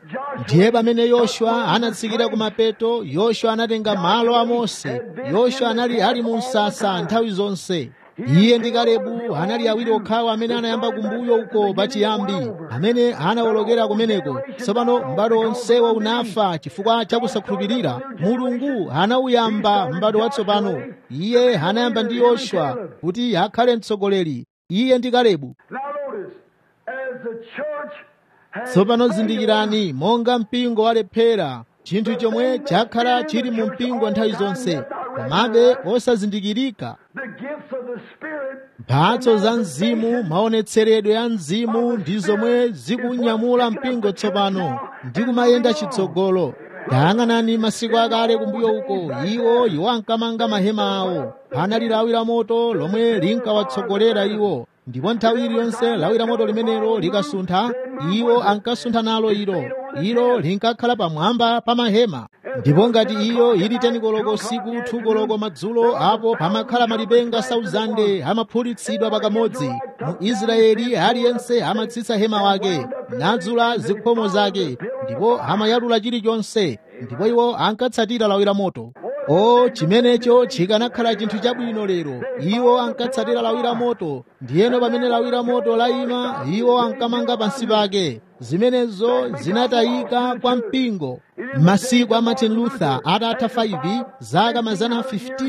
Speaker 1: ndiye pamene yoswa anatsikira ku mapeto yoswa anatenga malo a mose yoswa anali ali mu msasa nthawi zonse iye ndi kalebu anali awiri okhawo amene anayamba kumbuyo uko pachiyambi amene anawolokera kumeneko tsopano m'bado onsewo unafa chifukwa cha kusakhulupirira mulungu anawuyamba m'bado watsopano iye anayamba ndi yoswa kuti akhale mtsogoleri iye ndi kalebu
Speaker 3: Now notice, as the church has
Speaker 1: tsopano zindikirani monga mpingo walephera chinthu chomwe chakhala chili mu mpingo nthawi zonse komabe osazindikirika
Speaker 3: the gifts of the Spirit
Speaker 1: mphatso za mzimu maonetseredwe ya mzimu ndi zomwe zikunyamula mpingo tsopano ndi kumayenda chitsogolo tayang'anani masiku akale kumbuyo uko iwo iwo ankamanga mahema awo panali lawi la moto lomwe linkawatsogolera iwo ndipo nthawi iliyonse lawi la moto limenelo likasuntha iwo ankasuntha nalo ilo ilo linkakhala pamwamba pa mahema ndipo ngati iyo ili teni koloko usiku thu koloko madzulo apo pamakhala malipenga 1000 amaphulitsidwa pakamodzi mu israeli aliyense amatsitsa hema wake nadzula zikhomo zake ndipo amayalula chilichonse ndipo iwo ankatsatira lawi la moto o chimenecho chikanakhala chinthu chabwino lero iwo ankatsatira lawi la moto ndiyeno pamene lawi la moto layima iwo ankamanga pansi pake zimenezo zinatayika kwa mpingo masiku a martin luther atatha 5 zaka mazana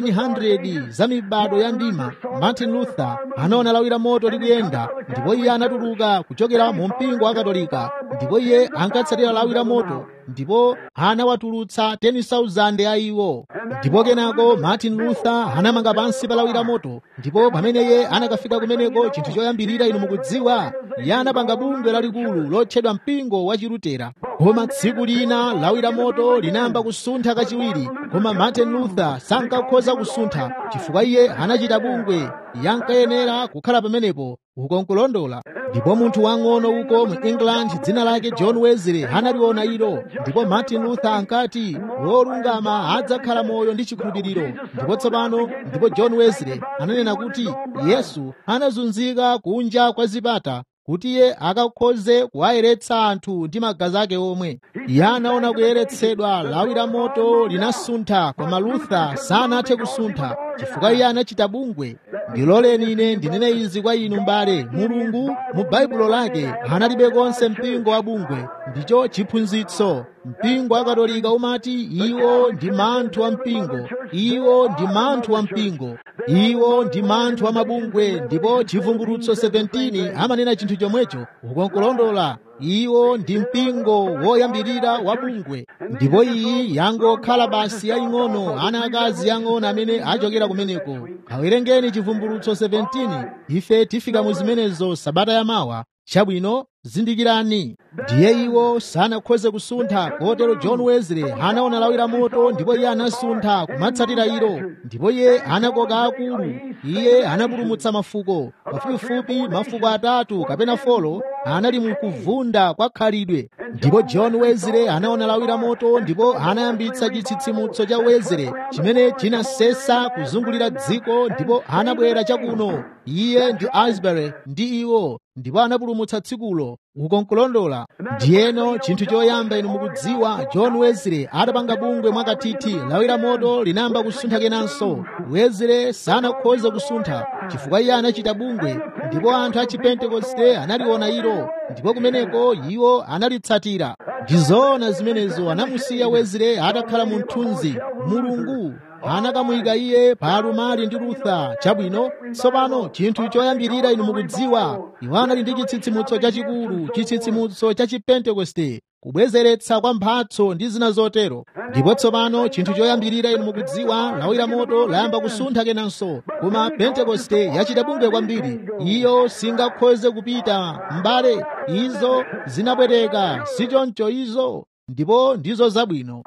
Speaker 1: 1500 za mibado ya ndima martin luther anaona lawi la moto likuyenda ndipo iye anatuluka kuchokera mu mpingo wa katolika ndipo iye ankatsatira lawi la moto ndipo anawatulutsa 10,000 a iwo ndipo kenako martin luther anamanga pansi pa lawi la moto ndipo pamene iye anakafika kumeneko chinthu choyambirira inu mukudziwa iye anapanga bungwe lalikulu lotchedwa mpingo wa chilutera koma tsiku lina lawi la moto linayamba kusuntha kachiwiri koma martin luther sankakhoza kusuntha chifukwa iye anachita bungwe yankayenera kukhala pamenepo ukonkulondola ndipo munthu wang'ono uko mu england dzina lake john wesley analiona ilo ndipo martin luther ankati wolungama adzakhala moyo ndi chikhulupiriro ndipo tsopano ndipo john wesley ananena kuti yesu anazunzika kunja kwa zipata kuti iye akakhoze kuwayeretsa anthu ndi magazi ake omwe iye anaona kuyeretsedwa lawi la moto linasuntha koma luther sanathe kusuntha chifukwa iye anachita bungwe ndiloleni ine ndinene izi kwa inu mbale mulungu mu baibulo lake analibe konse mpingo wa bungwe ndicho chiphunzitso mpingo wa katolika umati iwo ndi manthu a mpingo iwo ndi manthu a mpingo iwo ndi manthu a mabungwe ndipo chivumbulutso 17 amanena chinthu chomwecho ukonkulondola iwo ndi mpingo woyambirira wa bungwe ndipo iyi yangokhala basi yaying'ono ana akazi yang'ono amene achokera kumeneko awerengeni chivumbulutso 17 ife tifika mu zimenezo sabata yamawa chabwino zindikirani ndiye iwo sanakhoze kusuntha kotero john wesley anaona lawi la moto ndipo iye anasuntha kumatsatira ilo ndipo iye anakoka akulu iye anapulumutsa mafuko pafupifupi mafuko atatu kapena folo anali mukuvunda kwa khalidwe ndipo john wesley anaona lawi la moto ndipo anayambitsa chitsitsimutso cha wesley chimene chinasesa kuzungulira dziko ndipo anabwera chakuno iye ndi asbury ndi iwo ndipo anapulumutsa tsikulo ukonkulondola ndiyeno chinthu choyamba inu mukudziwa john wesley atapanga bungwe mwakathithi lawi la moto linayamba kusuntha kenanso wesley sanakhoze kusuntha chifukwa iye anachita bungwe ndipo anthu a chipentekoste analiona ilo ndipo kumeneko iwo analitsatira ndizoona zimenezo anamusiya wesley atakhala mu mthunzi mulungu anakamuyika iye pa alumali ndi lutha chabwino tsopano chinthu choyambirira inu mukudziwa iwo anali ndi chitsitsimutso chachikulu chitsitsimutso cha chipentekoste kubwezeretsa kwa mphatso ndi zina zotero ndipo tsopano chinthu choyambirira inu mukudziwa lawi la moto layamba kusuntha kenanso koma pentekoste yachita bungwe kwambiri iyo singakhoze kupita m'bale izo zinapweteka sichoncho izo ndipo ndizo zabwino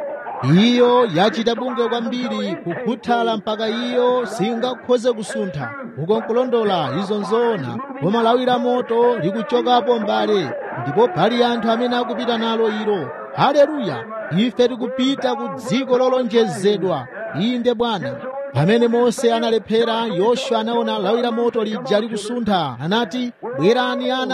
Speaker 1: iyo yachita bungwe kwambiri kukhuthala mpaka iyo singakhoze kusuntha ukonkulondola izo nzoona koma lawi la moto likuchokapo mbale ndipo pali anthu amene akupita nalo ilo haleluya ife tikupita ku dziko lolonjezedwa inde bwana pamene mose analephera yoswa anaona lawi la moto lija likusuntha anati bwerani ana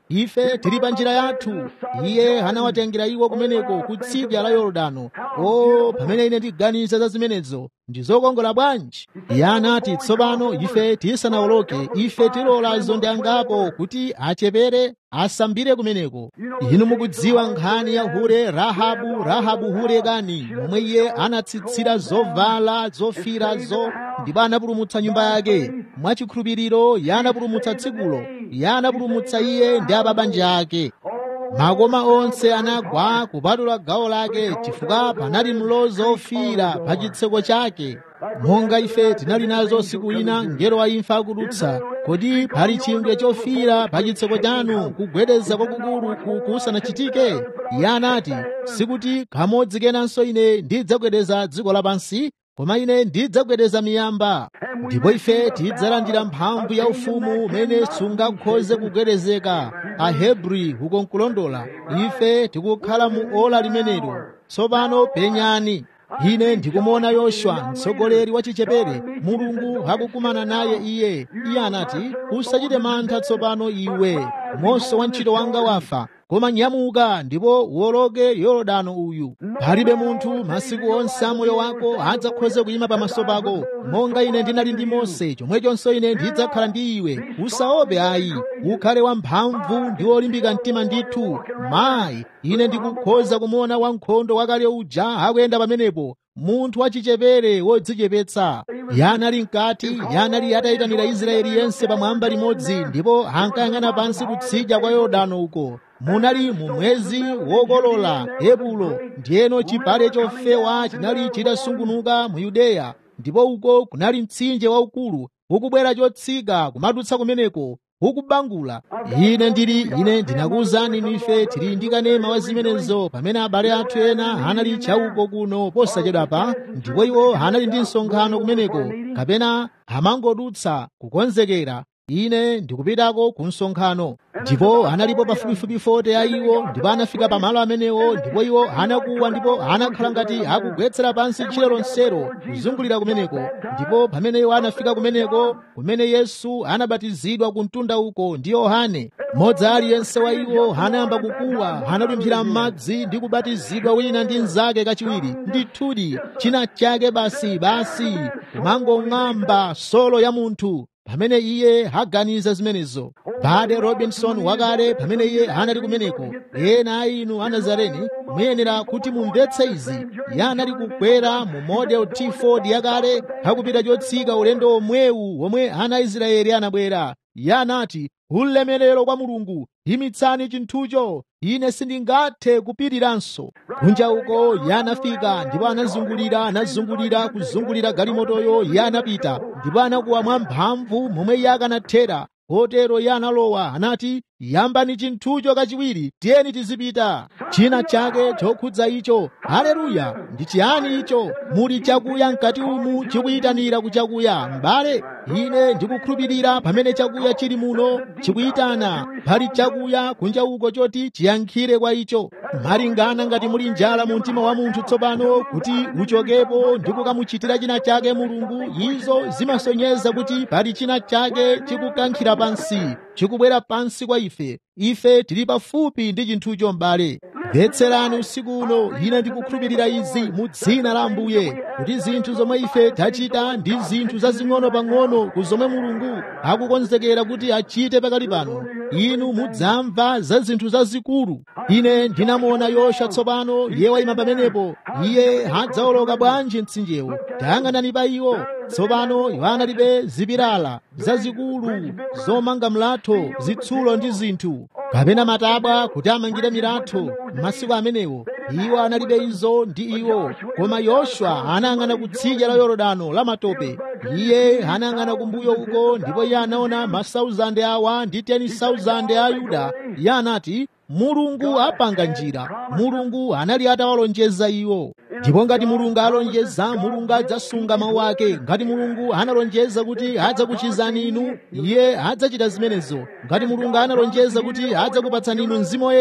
Speaker 1: ife tili pa njira yathu iye anawatengera iwo kumeneko kutsidya la yorodano o pamene ine ndiganiza za zimenezo ndi zokongola bwanji iye anati tsopano ife tisanawoloke ife tilolazo ndi angapo kuti achepere asambire kumeneko inu mukudziwa nkhani ya hure rahabu rahabu hure kani momwe iye anatsitsira zovala zofirazo ndipo anapulumutsa nyumba yake mwachikhulupiriro iye anapulumutsa tsikulo iye anapulumutsa iye ndi ababanja ake makoma onse anagwa kupatula gawo lake chifukwa panali mlozo ofira pa chitseko chake monga ife tinali nazo siku ina ngelo wa imfa akudutsa kodi pali chingwe chofira pa chitseko chanu kugwedeza kwakukulu kusanachitike iye anati sikuti kamodzi kenanso ine ndidzagwedeza dziko lapansi koma ine ndidzagwedeza miyamba ndipo ife tidzalandira mphamvu ya ufumu umene sungakhoze kugwedezeka ahebri uko nkulondola ife tikukhala mu ola limenelo tsopano penyani ine ndikumuona yoswa mtsogoleri wa chichepere mulungu akukumana naye iye iye anati usachite mantha tsopano iwe monso wa ntchito wanga wafa koma nyamuka ndipo uwoloke yorodano uyu palibe munthu masiku onse a moyo wako adzakhoze kuyima pamaso pako monga ine ndinali ndi mose chomwechonso ine ndidzakhala ndi iwe usaope ayi ukhale wamphamvu ndi wolimbika mtima ndithu mayi ine ndikukhoza kumuona wankhondo wakale uja akuyenda pamenepo munthu wachichepere wodzichepetsa yanali mkati yanali atayitanira israeli yense pamwamba limodzi ndipo ankayang'ana pansi kutsidya kwa yorodano uko munali mu mwezi wokolola epulo ndiyeno chipale chofewa chinali chitasungunuka mu yudeya ndipo uko kunali mtsinje waukulu ukubwera chotsika kumadutsa kumeneko ukubangula ine ndili ine ndinakuwuzani inu ife tili ndi kanema wa zimenezo pamene abale athu ena anali chauko kuno posachedwapa ndipo iwo anali ndi msonkhano kumeneko kapena amangodutsa kukonzekera ine ndikupitako ku msonkhano ndipo analipo pafupifupi 40 a iwo ndipo anafika pamalo amenewo ndipo iwo anakuwa ndipo anakhala ngati akugwetsera pansi tchire lonsero kuzungulira kumeneko ndipo pamene iwo anafika kumeneko kumene yesu anabatizidwa ku mtunda uko ndi yohane mmodzi aliyense wa iwo anayamba kukuwa analumphira m'madzi ndi kubatizidwa wina ndi mnzake kachiwiri ndithudi china chake basi basi kumangong'amba solo ya munthu pamene iye aganiza zimenezo bade robinson wakale pamene iye anali kumeneko ena a inu a nazareni muyenera kuti mumvetse izi iye anali kukwera mu model t4 yakale akupita chotsika ulendo omwewu womwe ana aisraeli anabwera iye anati ulemerero kwa mulungu yimitsani chinthucho ine sindingathe kupitiranso kunja uko iye anafika ndipo anazungulira anazungulira kuzungulira galimotoyo iye anapita ndipo anakuwa mwamphamvu momwe iye akanathera kotero iye analowa anati yambani chinthucho kachiwiri tiyeni tizipita china chake chokhudza icho haleluya ndi chiyani icho muli chakuya mkati umu chikuyitanira kuchakuya m'bale ine ndikukhulupirira pamene chakuya chili muno chikuyitana pali chakuya kunja uko choti chiyankhire kwa icho malingana ngati muli njala mu mtima wa munthu tsopano kuti uchokepo ndi kukamuchitira china chake mulungu izo zimasonyeza kuti pali china chake chikukankhira pansi chikubwera pansi kwa ife ife tili pafupi ndi chinthucho m'bale mvetserani usiku uno ine ndikukhulupirira izi mu dzina la ambuye kuti zinthu zomwe ife tachita ndi zinthu zazing'ono pang'ono ku zomwe mulungu akukonzekera kuti achite pakali pano inu mudzamva za zinthu zazikulu ine ndinamuona yosha tsopano iye wayima pamenepo iye adzawoloka bwanji mtsinjewo tayang'anani pa iwo tsopano iwo analibe zipilala zazikulu zomanga mlatho zitsulo ndi zinthu kapena matabwa kuti amangire milatho m'masiku amenewo iwo analibe izo ndi iwo koma yoswa anayang'ana kutsidya la yorodano la matope iye anayang'ana kumbuyo uko ndipo iye anaona masauzande awa ndi 10,000 a yuda iye anati mulungu apanga njira mulungu anali atawalonjeza iwo ndipo ngati mulungu alonjeza mulungu adzasunga mawu ake ngati mulungu analonjeza kuti adzakuchizani inu iye adzachita zimenezo ngati mulungu analonjeza kuti adzakupatsani inu mzimu woyera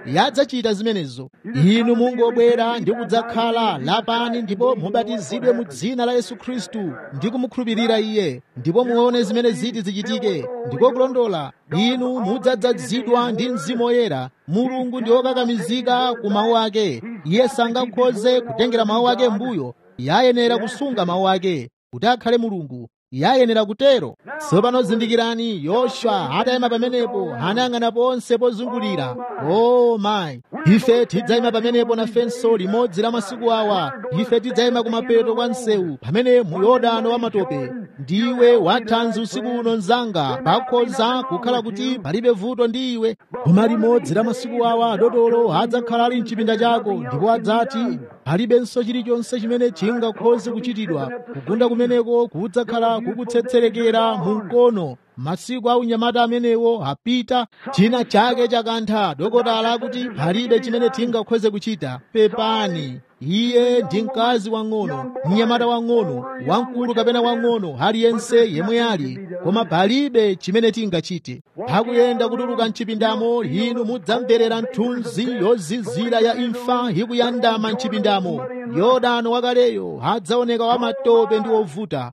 Speaker 1: yadzachita zimenezo inu mungobwera ndi kudzakhala lapani ndipo mubatizidwe mu dzina la yesu khristu ndi kumukhulupirira iye ndipo muone zimene ziti zichitike ndiko kulondola inu mudzadzazidwa ndi mzimu woyera mulungu ndi wokakamizika ku mawu ake iye sangakhoze kutengera mawu ake mbuyo yayenera kusunga mawu ake kuti akhale mulungu yayenera kutero tsopano zindikirani yoswa atayima pamenepo anayang'ana ponse pozungulira o mayi ife tidzayima pamenepo nafenso limodzi la masiku awa ife tidzayima kumapeto kwa msewu pamene mu yorodano wa matope ndiwe wathanzi usiku uno mzanga pakhoza kukhala kuti palibe vuto ndi iwe koma limodzi la masiku awa dotolo adzakhala ali mchipinda chako ndipo adzati palibenso chilichonse chimene chingakhoze kuchitidwa kugunda kumeneko kudzakhala kukutsetserekera mu mkono masiku a unyamata amenewo apita china chake chakantha dokotala kuti palibe chimene tingakhoze kuchita pepani iye ndi mkazi wang'ono mnyamata wang'ono wamkulu kapena wang'ono aliyense yemwe ali koma palibe chimene tingachite akuyenda kutuluka mchipindamo inu mudzamverera mthunzi yozizira ya imfa ikuyandama mchipindamo yorodano wakaleyo adzaoneka wamatope ndi wovuta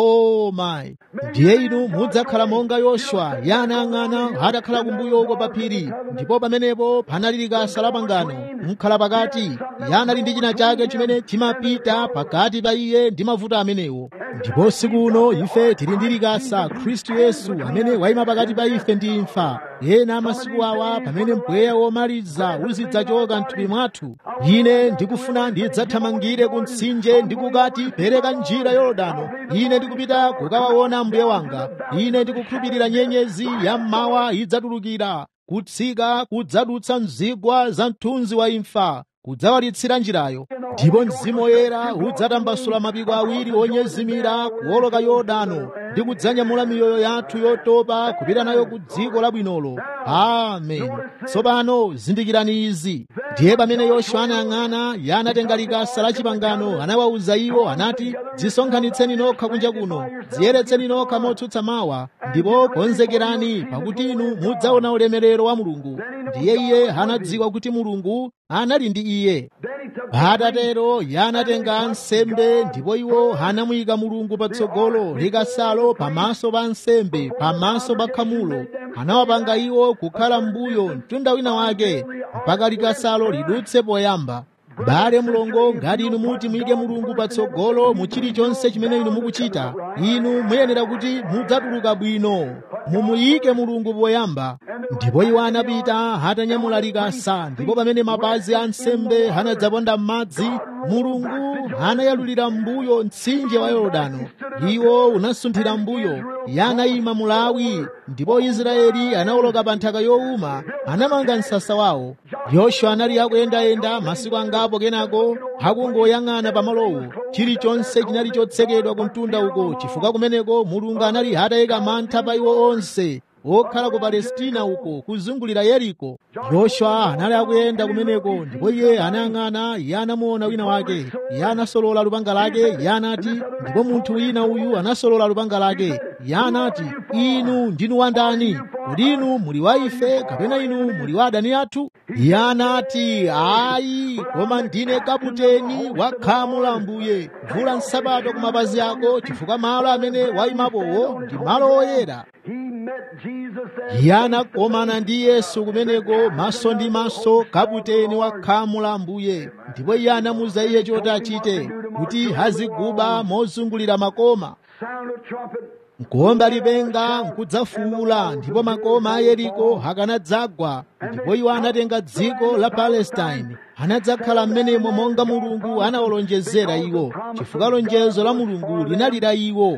Speaker 1: o mayi ndiye inu mudzakhala monga yoswa yanayang'ana atakhala kumbuyoko pa phiri ndipo pamenepo panali likasa la pangano mkhala pakati yanali ndi china chake chimene chimapita pakati pa iye ndi mavuto amenewo ndipo siku uno ife tili ndi likasa khristu yesu amene wayima pakati pa ife ndi imfa ena masiku awa pamene mpweya womaliza uzidzachoka mthupi mwathu ine ndikufuna ndidzathamangire ku mtsinje ndikukati pereka njira yorodano ine ndikupita kukawaona mbuye wanga ine ndikukhulupirira nyenyezi ya mmawa idzatulukira kutsika kudzadutsa mzigwa za mthunzi wa imfa kudzawalitsira njirayo ndipo mzimu woyera udzatambasula mapiko awiri onyezimira kuwoloka yorodano ndi kudzanyamula miyoyo yathu yotopa kupita nayo ku dziko labwinolo amen tsopano zindikirani izi ndiye pamene yoswa anayang'ana yanatenga likasa la chipangano anawawuza iwo anati dzisonkhanitseni nokha kunja kuno dziyeretseni nokha motsutsa mawa ndipo konzekerani pakuti inu mudzaona ulemerero wa mulungu ndiye iye anadziwa kuti mulungu anali ndi iye atatero yanatenga ansembe ndipo iwo anamuyika mulungu patsogolo likasalo pamaso pa ansembe pamaso pa khamulo anawapanga iwo kukhala mbuyo mtunda wina wake mpaka likasalo lidutse poyamba bale mulongo ngati inu muti muyike mulungu patsogolo mu chilichonse chimene inu mukuchita inu muyenera kuti mudzatuluka bwino mumuyike mulungu poyamba ndipo iwo anapita atanyamula likasa ndipo pamene mapazi a nsembe anadzaponda m'madzi mulungu anayalulira mbuyo mtsinje wa yorodano iwo unasunthira mbuyo yanayima mulawi ndipo israeli anawoloka pa nthaka yowuma anamanga msasa wawo yoswa anali akuyendayenda masiku angapo kenako akungoyang'ana pamalowo chilichonse chinali chotsekedwa ku mtunda uko chifukwa kumeneko mulungu anali atayika mantha pa iwo onse okhala ku palestina uko kuzungulira yeriko yoswa anali akuyenda kumeneko ndipo iye anayang'ana iye anamuona wina wake iye anasolola lupanga lake iye anati ndipo munthu wina uyu anasolola lupanga lake iye anati inu ndinu wandani kodi inu muli wa ife kapena inu muli wa adani athu iye anati ayi koma ndine kaputeni wa khamu la mbuye vula nsapato ku mapazi ako chifukwa malo amene wayimapowo ndi malo oyera iye anakomana ndi yesu kumeneko maso ndi maso kaputeni wa khamu la mbuye ndipo iye anamuza iye choti achite kuti aziguba mozungulira makoma nkuomba lipenga nkudzafuula ndipo makoma a yeriko akanadzagwa ndipo iwo anatenga dziko la palestine anadzakhala m'menemo monga mulungu anawalonjezera iwo chifukwa lonjezo la mulungu linali la iwo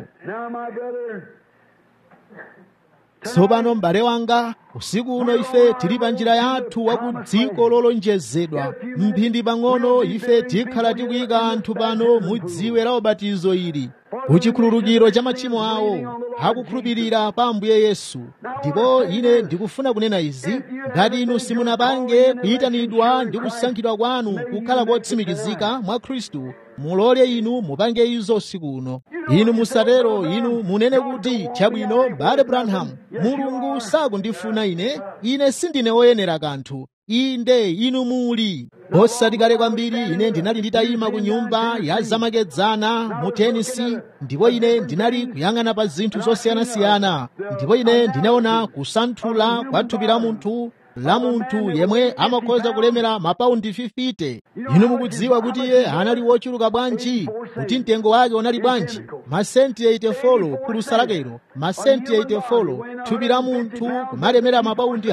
Speaker 1: tsopano m'bale wanga usiku uno ife tili pa njira yathu wa ku dziko lolonjezedwa mphindi pang'ono ife tikhala tikuyika anthu pano mu dziwe la ubatizo ili ku chikhululukiro cha machimo awo akukhulupirira pa ambuye yesu ndipo ine ndikufuna kunena izi ngati inu simunapange kuyitanidwa ndi kusankhidwa kwanu kukhala kotsimikizika mwa khristu mulole inu mupange izo usiku uno inu musatero inu munene kuti chabwino bale branham mulungu sakundifuna ine ine sindine woyenera kanthu inde inu muli osati kale kwambiri ine ndinali nditayima ku nyumba ya zamakedzana mu tenisi ndipo ine ndinali kuyang'ana pa zinthu zosiyanasiyana ndipo ine ndinaona kusanthula kwa thupi la munthu la munthu yemwe amakhoza kulemera mapaundi 50 inu mukudziwa kuti iye anali wochuluka bwanji kuti mtengo wake unali bwanji masenti 84 phulusa lakelo masenti 84 thupi la munthu kumalemera mapaundi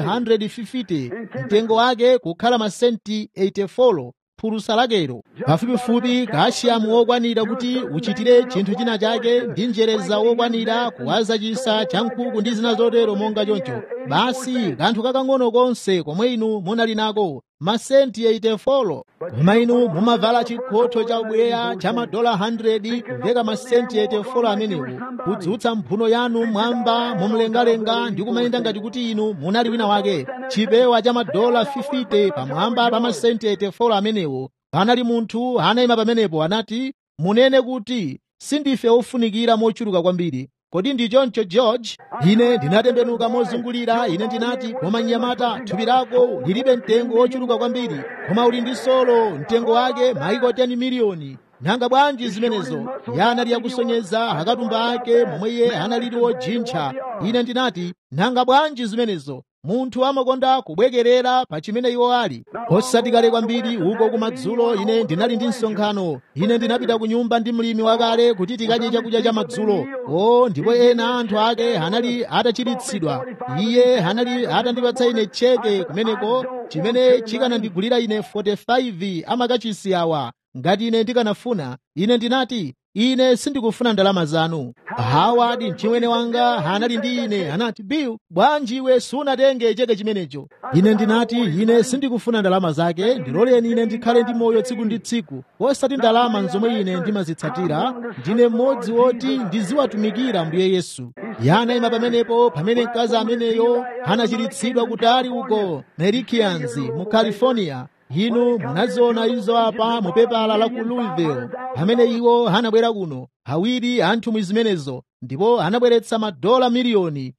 Speaker 1: 150 mtengo wake kukhala masenti 84 phulusa lakelo pafupifupi kashiyamu wokwanira kuti uchitire chinthu china chake ndi njereza wokwanira kuwaza chisa cha nkhuku ndi zina zotero monga choncho basi kanthu kakang'ono konse komwe inu munali nako masenti 84 koma inu mumavala chikhotho cha ubweya cha madola 100 kuveka masenti 84 amenewo kudzutsa mphuno yanu mwamba mumlengalenga ndi kumayenda ngati kuti inu munali wina wake chipewa cha madola 50 pamwamba pa masenti 84 amenewo panali munthu anayima pamenepo anati munene kuti sindife ofunikira mochuluka kwambiri kodi ndi choncho george ine ndinatembenuka mozungulira ine ndinati koma mnyamata thupi lako lilibe mtengo wochuluka kwambiri koma uli ndi solo mtengo wake maiko 10 miliyoni nanga bwanji zimenezo iye anali yakusonyeza akatumba ake momwe iye analili wojintcha ine ndinati nanga bwanji zimenezo munthu amakonda kubwekerera pa chimene iwo ali osati kale kwambiri uko kumadzulo ine ndinali ndi msonkhano ine ndinapita ku nyumba ndi mlimi wakale kuti tikadye chakudya cha madzulo o ndipo ena anthu ake anali atachiritsidwa iye anali atandipatsa ine cheke kumeneko chimene chikanandigulira ine 45 amakachisi awa ngati ine ndikanafuna ine ndinati ine sindikufuna ndalama zanu hawadi mchimwene wanga anali ndi ine anati bill bwanji iwe sunatenge cheke chimenecho ine ndinati ine sindikufuna ndalama zake ndiloleni ine ndikhale ndi moyo tsiku ndi tsiku osati ndalama nzomwe ine ndimazitsatira ndine mmodzi woti ndiziwatumikira mbuye yesu yanayima pamenepo pamene mkazi ameneyo anachiritsidwa kutali uko merikians mu california inu munaziona izo apa mu pepala la ku louisville pamene iwo anabwera kuno awiri anthu mwi zimenezo ndipo anabweretsa madola miliyoni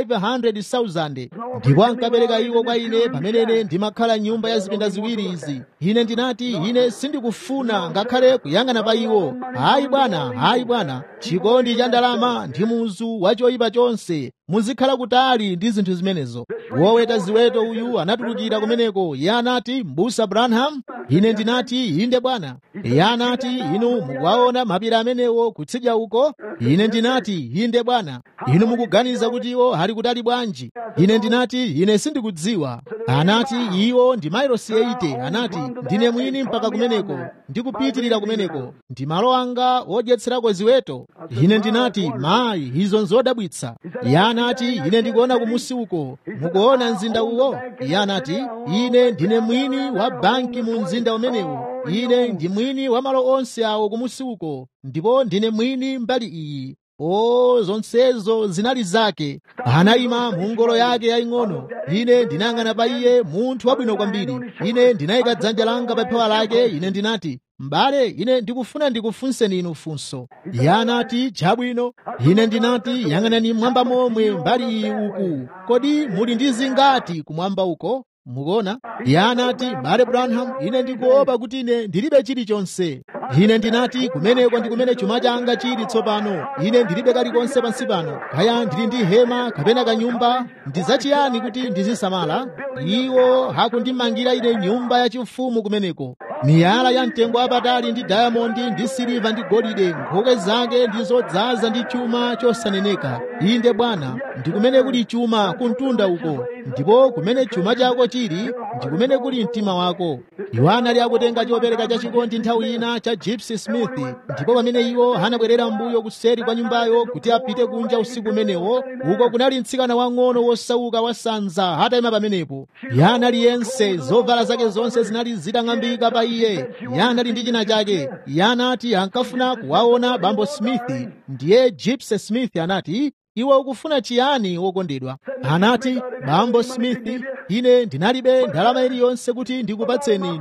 Speaker 1: 500,000 ndipo ankapereka iwo kwa ine pamene ndimakhala nyumba ya zipinda ziwiri izi ine ndinati ine sindikufuna ngakhale kuyang'ana pa iwo hayi bwana hayi bwana chikondi cha ndalama ndi muzu wa choyipa chonse muzikhala kutali ndi zinthu zimenezo woweta ziweto uyu anatulukira kumeneko iye anati mbusa branham ine ndinati inde bwana iye anati inu mukuwaona mapiri amenewo kutsidya uko ine ndinati inde bwana inu mukuganiza kuti iwo ali kutali bwanji ine ndinati ine sindikudziwa anati iwo ndi mailosi 80 anati ndine mwini mpaka kumeneko ndikupitirira kumeneko ndi malo anga odyetserako ziweto ine ndinati mayi izo nzodabwitsa iye anati ine ndikuona kumusi uko mukuona mzinda uwo iye anati ine ndine mwini wa banki mu mzinda umenewo ine ndi mwini wa malo onse awo kumusi uko ndipo ndine mwini mbali iyi o zonsezo zinali zake anayima mu ngolo yake yaying'ono ine ndinayang'ana pa iye munthu wabwino kwambiri ine ndinayika dzanja langa pa phewa lake ine ndinati m'bale ine ndikufuna ndikufunseni inu funso iye anati chabwino ine ndinati yang'anani mmwamba momwe mbali iyi uku kodi muli ndi zingati kumwamba uko mukuona iye anati bale branham ine ndikuopa kuti ine ndilibe chilichonse ine ndinati kumeneko ndi kumene chuma changa chili tsopano ine ndilibe kalikonse pansi pano kaya ndili ndi hema kapena kanyumba ndi zachiyani kuti ndizisamala iwo hakundimangira ine nyumba yachifumu kumeneko miyala ya mtengo wapatali ndi dayamondi ndi siliva ndi golide nkhoke zake ndi zodzaza ndi chuma chosaneneka inde bwana ndi kumene kuli chuma kuntunda uko ndipo kumene chuma chako chili ndi kumene kuli mtima wako iwo anali akutenga chopereka chachikondi nthawi ina cha gypsy smith ndipo pamene iwo anabwerera mbuyo kuseri kwa nyumbayo kuti apite kunja usiku umenewo uko kunali mtsikana wang'ono wosauka wasanza atayima pamenepo iye anali yense zovala zake zonse zinali zitang'ambika pa iye iye anali ndi china chake iye anati ankafuna kuwaona bambo smith ndiye gypsy smith anati iwe ukufuna chiyani wokondedwa anati bambo smith ine ndinalibe ndalama iliyonse kuti ndikupatseni inu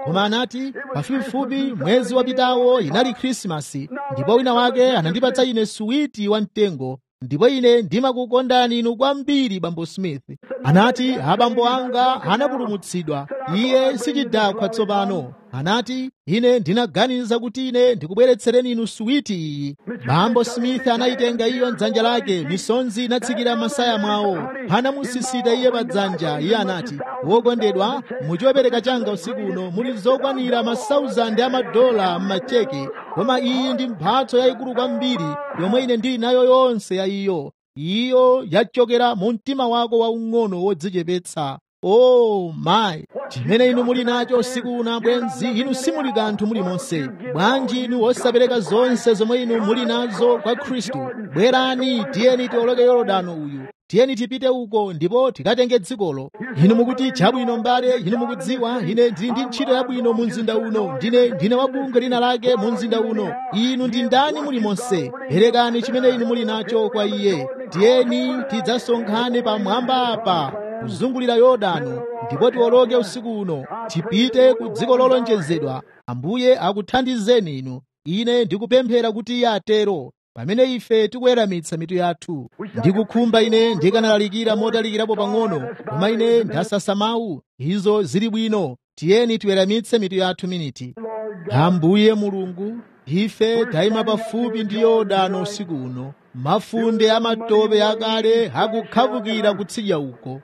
Speaker 1: koma anati pafupifupi mwezi wapitawo inali khrisimasi ndipo wina wake anandipatsa ine suwiti wamtengo ndipo ine ndimakukondani inu kwambiri bambo smith anati abambo anga anapulumutsidwa iye sichidakwa tsopano anati ine ndinaganiza kuti ine ndikubweretsereni inu suwiti iyi bambo smith anayitenga iyo mdzanja lake misonzi inatsikira masaya mwawo anamusisita iye pa dzanja iye anati wokondedwa muchopereka changa usiku uno muli zokwanira masauzandi amadola m'macheke koma iyi ndi mphatso yayikulu kwambiri yomwe ine ndili nayo yonse ya iyo iyo yachokera mu mtima wako waung'ono wodzichepetsa oh mayi chimene inu muli nacho usiku uno bwenzi inu simuli kanthu muli monse bwanji inu osapereka zonse zomwe inu muli nazo kwa khristu bwerani tiyeni tioloke yorodano uyu tiyeni tipite uko ndipo tikatenge dzikolo inu mukuti chabwino mbale inu mukudziwa ine ndili ndi ntchito yabwino mu mzinda uno ndine ndine wabunge lina lake mu mzinda uno inu ndi ndani muli monse perekani chimene inu muli nacho kwa iye tiyeni tidzasonkhane pamwamba apa kuzungulira yorodano ndipo tiwoloke usiku uno tipite ku dziko lolonjezedwa ambuye akuthandizeni inu ine ndikupemphera kuti iye atero pamene ife tikuweramitsa mitu yathu ndikukhumba ine ndikanalalikira motalikirapo pang'ono koma ine ndasasa mawu izo zili bwino tiyeni tiweramitse mitu yathu miniti ambuye mulungu ife tayima pafupi ndi yorodano usiku uno mafunde amatope akale akukhavukira kutsidya uko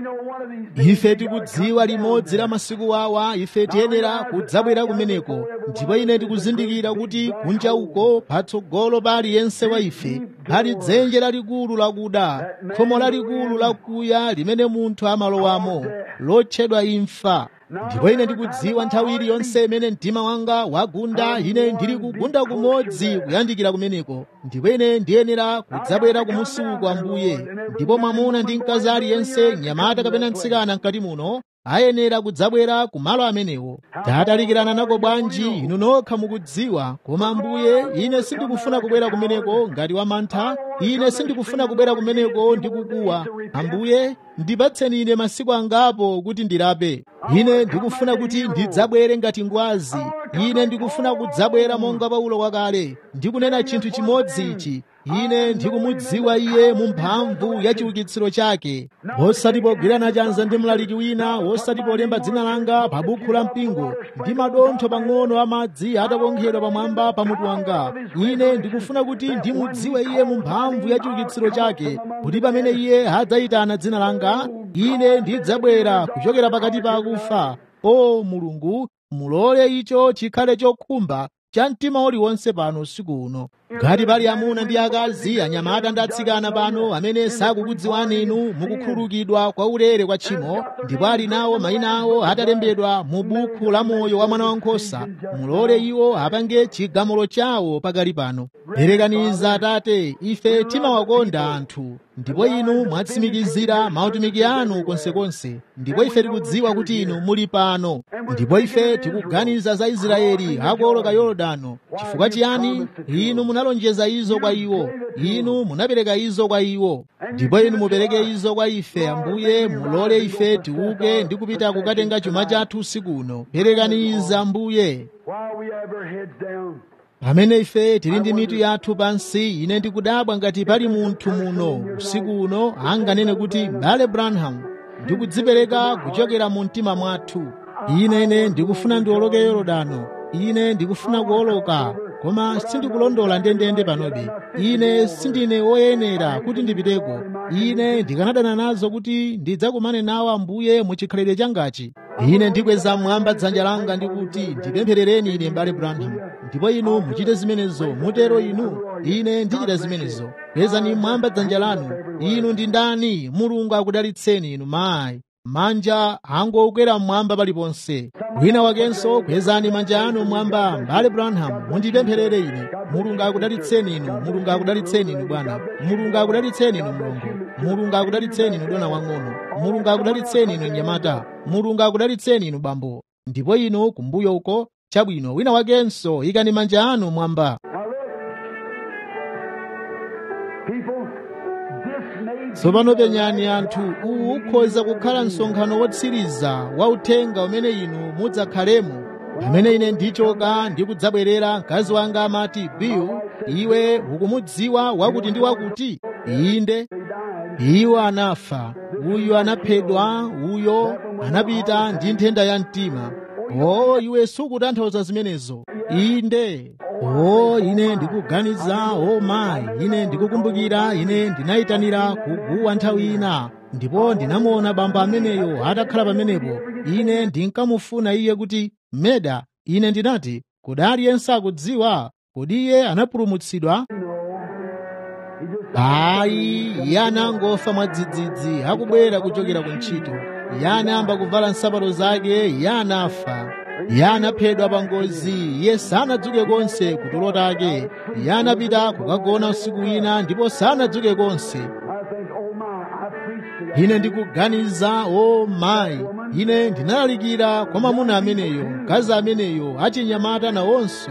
Speaker 1: ife tikudziwa limodzi la masiku awa ife tiyenera kudzabwera kumeneko ndipo ine tikuzindikira kuti kunja uko patsogolo pa aliyense wa ife pali dzenje lalikulu lakuda khomo lalikulu lakuya limene munthu amalowamo lotchedwa imfa ndipo ine ndikudziwa nthawi iliyonse imene mtima wanga wagunda ine ndili kugunda kumodzi kuyandikira kumeneko ndipo ine ndiyenera kudzabwera kumusi uko ambuye ndipo mwamuna ndi mkazi aliyense mnyamata kapena mtsikana mkati muno ayenera kudzabwera ku malo amenewo tatalikirana nako bwanji inu nokha mukudziwa koma ambuye ine sindikufuna kubwera kumeneko ngati wamantha ine sindikufuna kubwera kumeneko ndi kukuwa ambuye ndipatseni ine masiku angapo kuti ndilape ine ndikufuna kuti ndidzabwere ngati ngwazi ine ndikufuna kudzabwera monga paulo wakale ndikunena chinthu chimodzi ichi ine ndikumudziwa iye mu mphamvu ya chiukitsiro chake osati pogwirana chanza ndi mlaliki wina osati polemba dzina langa pa bukhu la mpingo ndi madontho pang'ono amadzi atakonkhedwa pamwamba pa mutu wanga ine ndikufuna kuti ndimudziwe iye mu mphamvu ya chiukitsiro chake kuti pamene iye adzayitana dzina langa ine ndidzabwera kuchokera pakati pa akufa o mulungu mulole icho chikhale chokhumba cha mtima uliwonse pano usiku uno ngati pali amuna ndi akazi anyamata ndi atsikana pano amene sakukudziwani inu mukukhululukidwa kwa ulere kwa tchimo ndipo ali nawo mayina awo atalembedwa mu bukhu la moyo wa mwana wankhosa mulole iwo apange chigamulo chawo pakali pano perekaniza atate ife timawakonda anthu ndipo inu mwatsimikizira mautumiki anu konsekonse ndipo ife tikudziwa kuti inu muli pano ndipo ife tikuganiza za israeli akuoloka yorodano chifukwa chiyani inu munalonjeza izo kwa iwo inu munapereka izo kwa iwo ndipo inu mupereke izo kwa ife ambuye mulole ife tiuke ndi kupita kukatenga chuma chathu usiku uno perekaniza ambuye
Speaker 3: While we have our heads down,
Speaker 1: pamene ife tili ndi mitu yathu pansi ine ndikudabwa ngati pali munthu muno usiku uno anganene kuti mbale branham ndikudzipereka kuchokera mu mtima mwathu ine ine ndikufuna ndiwoloke yorodano ine ndikufuna kuwoloka koma sindikulondola ndendende panobe ine sindine woyenera kuti ndipiteko ine ndikanadana nazo kuti ndidzakumane nawo ambuye muchikhalidwe changachi ine ndikweza mwamba dzanja langa ndikuti ndipempherereni ine mbale branham ndipo inu muchite zimenezo mutero inu ine ndichita zimenezo kwezani mwamba dzanja lanu inu ndi ndani mulungu akudalitseni inu mayi manja angokwera mmwamba paliponse wina wakenso kwezani manja anu mwamba mbale branham mundipempherere ine mulungu akudalitseni inu mulungu akudalitseni inu bwana mulungu akudalitseni inu mlongo mulungu akudalitseni inu dona wang'ono mulungu akudalitseni inu nyamata mulungu akudalitseni inu bambo ndipo inu kumbuyo uko chabwino wina wakenso ikani manja anu mwamba
Speaker 3: people, this may be
Speaker 1: tsopano penyani anthu uwu ukhoza kukhala msonkhano wotsiriza wa uthenga umene inu mudzakhalemo pamene ine ndichoka ndikudzabwerera mkazi wanga amati bill iwe ukumudziwa wakuti ndi wakuti inde iwo anafa uyu anaphedwa uyo anapita ndi nthenda ya mtima o iwe sukutanthauza zimenezo inde o ine ndikuganiza o mayi ine ndikukumbukira ine ndinayitanira kuguwa nthawi ina ndipo ndinamuona bamba ameneyo atakhala pamenepo ine ndinkamufuna iye kuti meda ine ndinati kodi aliyense akudziwa kodi iye anapulumutsidwa ayi iye anangofa mwadzidzidzi akubwera kuchokera ku ntchito iye anayamba kuvala nsapato zake iye anafa iye anaphedwa pa ngozi iye sanadzuke konse kutulo take iye anapita kukagona usiku wina ndipo sanadzuke konse ine ndikuganiza o mayi ine ndinalalikira kwa mwamuna ameneyo mkazi ameneyo achinyamata nawonso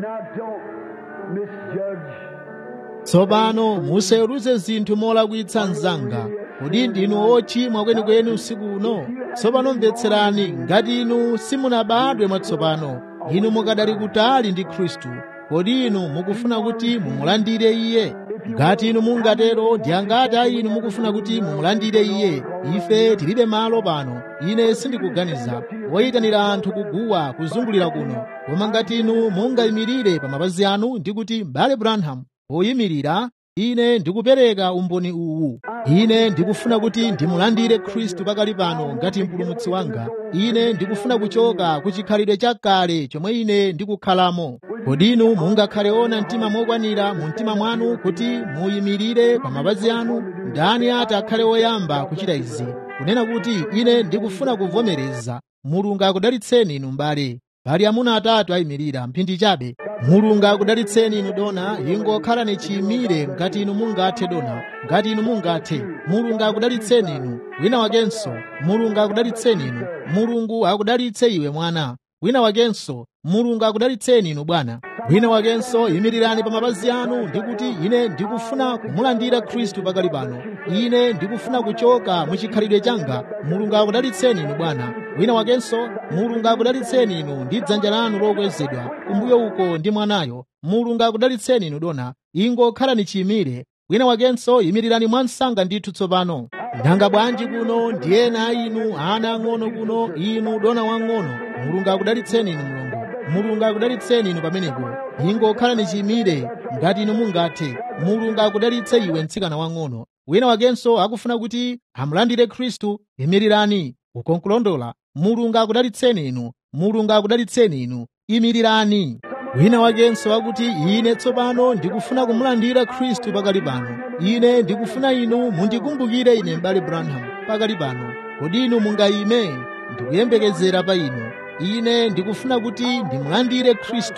Speaker 1: tsopano musaweruze zinthu molakwitsa mnzanga kodi ndinu ochimwa kwenikweni usiku uno tsopano mvetserani ngati inu simunabadwe mwatsopano inu mukadali kutali ndi khristu kodi inu mukufuna kuti mumulandire iye ngati inu mungatero ndi angati a inu mukufuna kuti mumulandire iye ife tilibe malo pano ine sindikuganiza woyitanira anthu kuguwa kuzungulira kuno koma ngati inu mungayimirire pa mapazi anu ndi kuti m'bale branham poyimirira ine ndikupereka umboni uwu ine ndikufuna kuti ndimulandire khristu pakali pano ngati mpulumutsi wanga ine ndikufuna kuchoka ku chikhalidwe chakale chomwe ine ndikukhalamo kodi inu mungakhale ona mtima mokwanira mu mtima mwanu kuti muyimirire pa mapazi anu ndani ati akhale woyamba kuchita izi kunena kuti ine ndikufuna kuvomereza mulungu akudalitseni inu mbale pali amuna atatu ayimirira mphindi chabe mulungu akudalitseni inu dona ingokhalani chiyimire ngati inu mungathe dona ngati inu mungathe mulungu akudalitseni inu wina wakenso mulungu akudalitseni inu mulungu akudalitse iwe mwana wina wakenso mulungu akudalitseni inu bwana wina wakenso yimirirani pa mapazi anu ndikuti ine ndikufuna kumulandira khristu pakali pano ine ndikufuna kuchoka mu chikhalidwe changa mulungu akudalitseni inu bwana wina wakenso mulungu akudalitseni inu ndi dzanja lanu lokwezedwa kumbuyo uko ndi mwanayo mulungu akudalitseni inu dona ingokhalani chiyimire wina wakenso yimirirani mwansanga ndithu tsopano nanga bwanji kuno ndi ena a inu ana ang'ono kuno inu dona wang'ono mulungu akudalitseni inu mulungu mulungu akudalitseni inu pamenepo ingokhalani chiyimire ngati inu mungathe mulungu akudalitse iwe mtsikana wang'ono wina wakenso akufuna kuti amulandire khristu imirirani ukonkulondola mulungu akudalitseni inu mulungu akudalitseni inu imirirani wina wakenso akuti ine tsopano ndikufuna kumulandira khristu pakali pano ine ndikufuna inu mundikumbukire ine m'bale branham pakali pano kodi inu mungayime ndikuyembekezera pa inu ine ndikufuna kuti ndimulandire khristu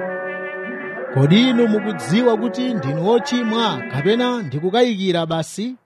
Speaker 1: kodi inu mukudziwa kuti ndinu ochimwa kapena ndikukayikira basi